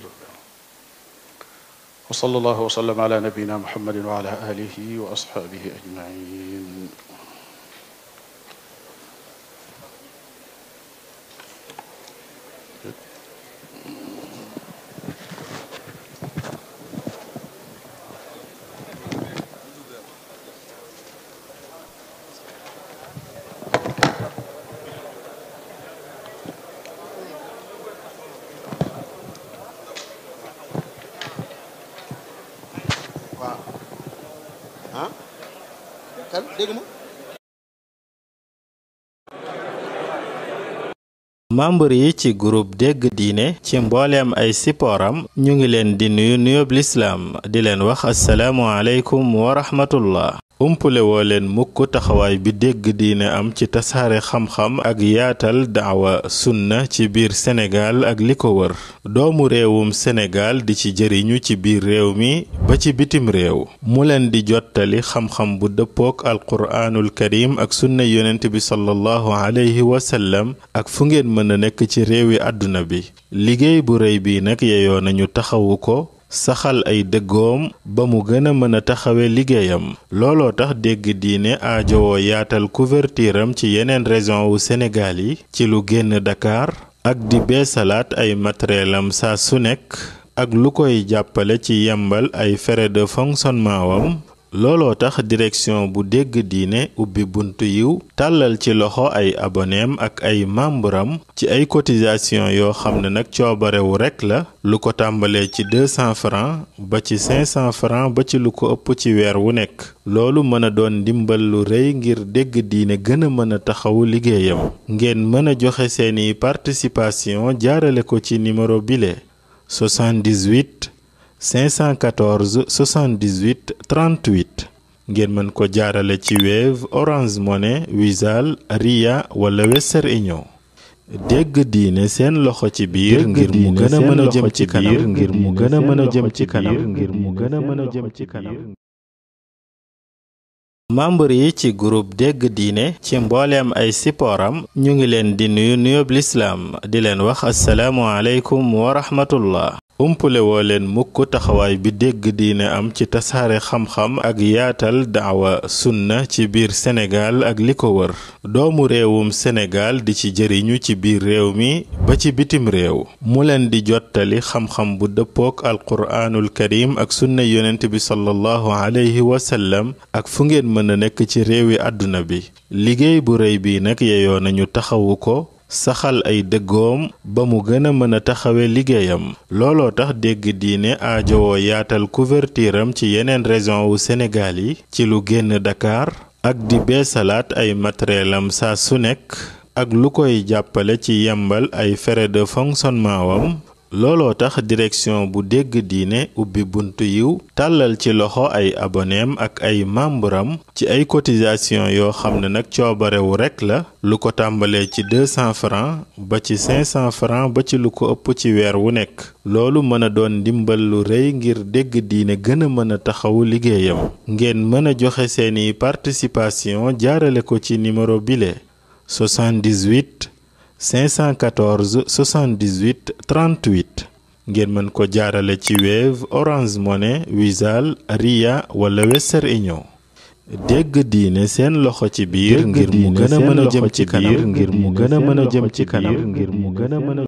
wa sallallahu wa sallam ala nabina muhammadin wa ala alihi wa ashabihi ajmain waaw ah kan dégg ma membre yi ci groupe dégg diine ci mbooleem ay sipooram ñu ngi leen di nuyu nuyób lislaam di leen wax asalaamu aleykum wa rahmatullah umpule woo leen mukk taxawaay bi dégg diine am ci tasaare xam-xam ak yaatal daawa sunna ci biir Sénégal ak li ko wër doomu réewum Sénégal di ci jëriñu ci biir réew mi ba ci bitim réew mu leen di jottali xam-xam bu dëppook alquraanul karim ak sunna yonent bi sallallahu alayhi wa sallam ak fu ngeen mën a nekk ci réewi àdduna bi liggéey bu rëy bi nag yeyoo nañu taxawu ko saxal ay dëggoom ba mu gën a mën a taxawe liggéeyam looloo tax dégg diine aajowoo yaatal couverture am ci yeneen région wu Sénégal yi ci lu génn Dakar ak di beesalaat ay matériel am saa su nekk ak lu koy jàppale ci yembal ay frais de fonctionnement wam looloo tax direction bu dégg diine ubbi buntu yiw tàllal ci loxo ay aboneem ak ay membram ci ay cotisation yoo xam ne nag coobarewu rekk la lu ko tàmbalee ci 200 francs ba ci 500 francs ba ci lu ko ëpp ci weer wu nekk loolu mën a doon ndimbal lu rëy ngir dégg diine gën a mën a taxawu liggéeyam ngeen mën a joxe seeni participation jaarale ko ci numéro bile 78 514 78 38 ngeen mën ko jaarale ci Wave Orange Money Wizall Ria wala Western Union dégg diine seen loxo ci biir ngir mu gën a mën a jëm ci kanam ngir mu gën a mën a jëm ci kanam ngir mu gën a mën a jëm ci kanam membre yi ci groupe dégg diine ci mbooleem ay sipooram ñu ngi leen di nuyu nuyób lislaam di leen wax asalaamu aleykum wa rahmatullah umpule woo leen mukk taxawaay bi dégg diine am ci tasaare xam-xam ak yaatal daawa sunna ci biir Sénégal ak li ko wër doomu réewum Sénégal di ci jëriñu ci biir réew mi ba ci bitim réew mu leen di jottali xam-xam bu dëppook alquraanul karim ak sunna yonent bi sallallahu alayhi wa sallam ak fu ngeen mën a nekk ci réewi àdduna bi liggéey bu rëy bi nag yeyoo nañu taxawu ko saxal ay dëggoom ba mu gën a mën a taxawe liggéeyam looloo tax dégg diine aajowoo yaatal couverture am ci yeneen région wu Sénégal yi ci lu génn Dakar ak di beesalaat ay matériel am saa su nekk ak lu koy jàppale ci yembal ay frais de fonctionnement wam looloo tax direction bu dégg diine ubbi buntu yiw tàllal ci loxo ay aboneem ak ay membram ci ay cotisation yoo xam ne nag coobarewu rekk la lu ko tàmbalee ci 200 francs ba ci 500 francs ba ci lu ko ëpp ci weer wu nekk loolu mën a doon ndimbal lu rëy ngir dégg diine gën a mën a taxawu liggéeyam ngeen mën a joxe seeni participation jaarale ko ci numéro bile 78 514 78 38 ngeen mën ko jaarale ci Wave Orange Money Wizall Ria wala Western Union dégg diine seen loxo ci biir ngir mu gën a mën a jëm ci kanam ngir mu gën a mën a jëm ci kanam ngir mu gën a mën a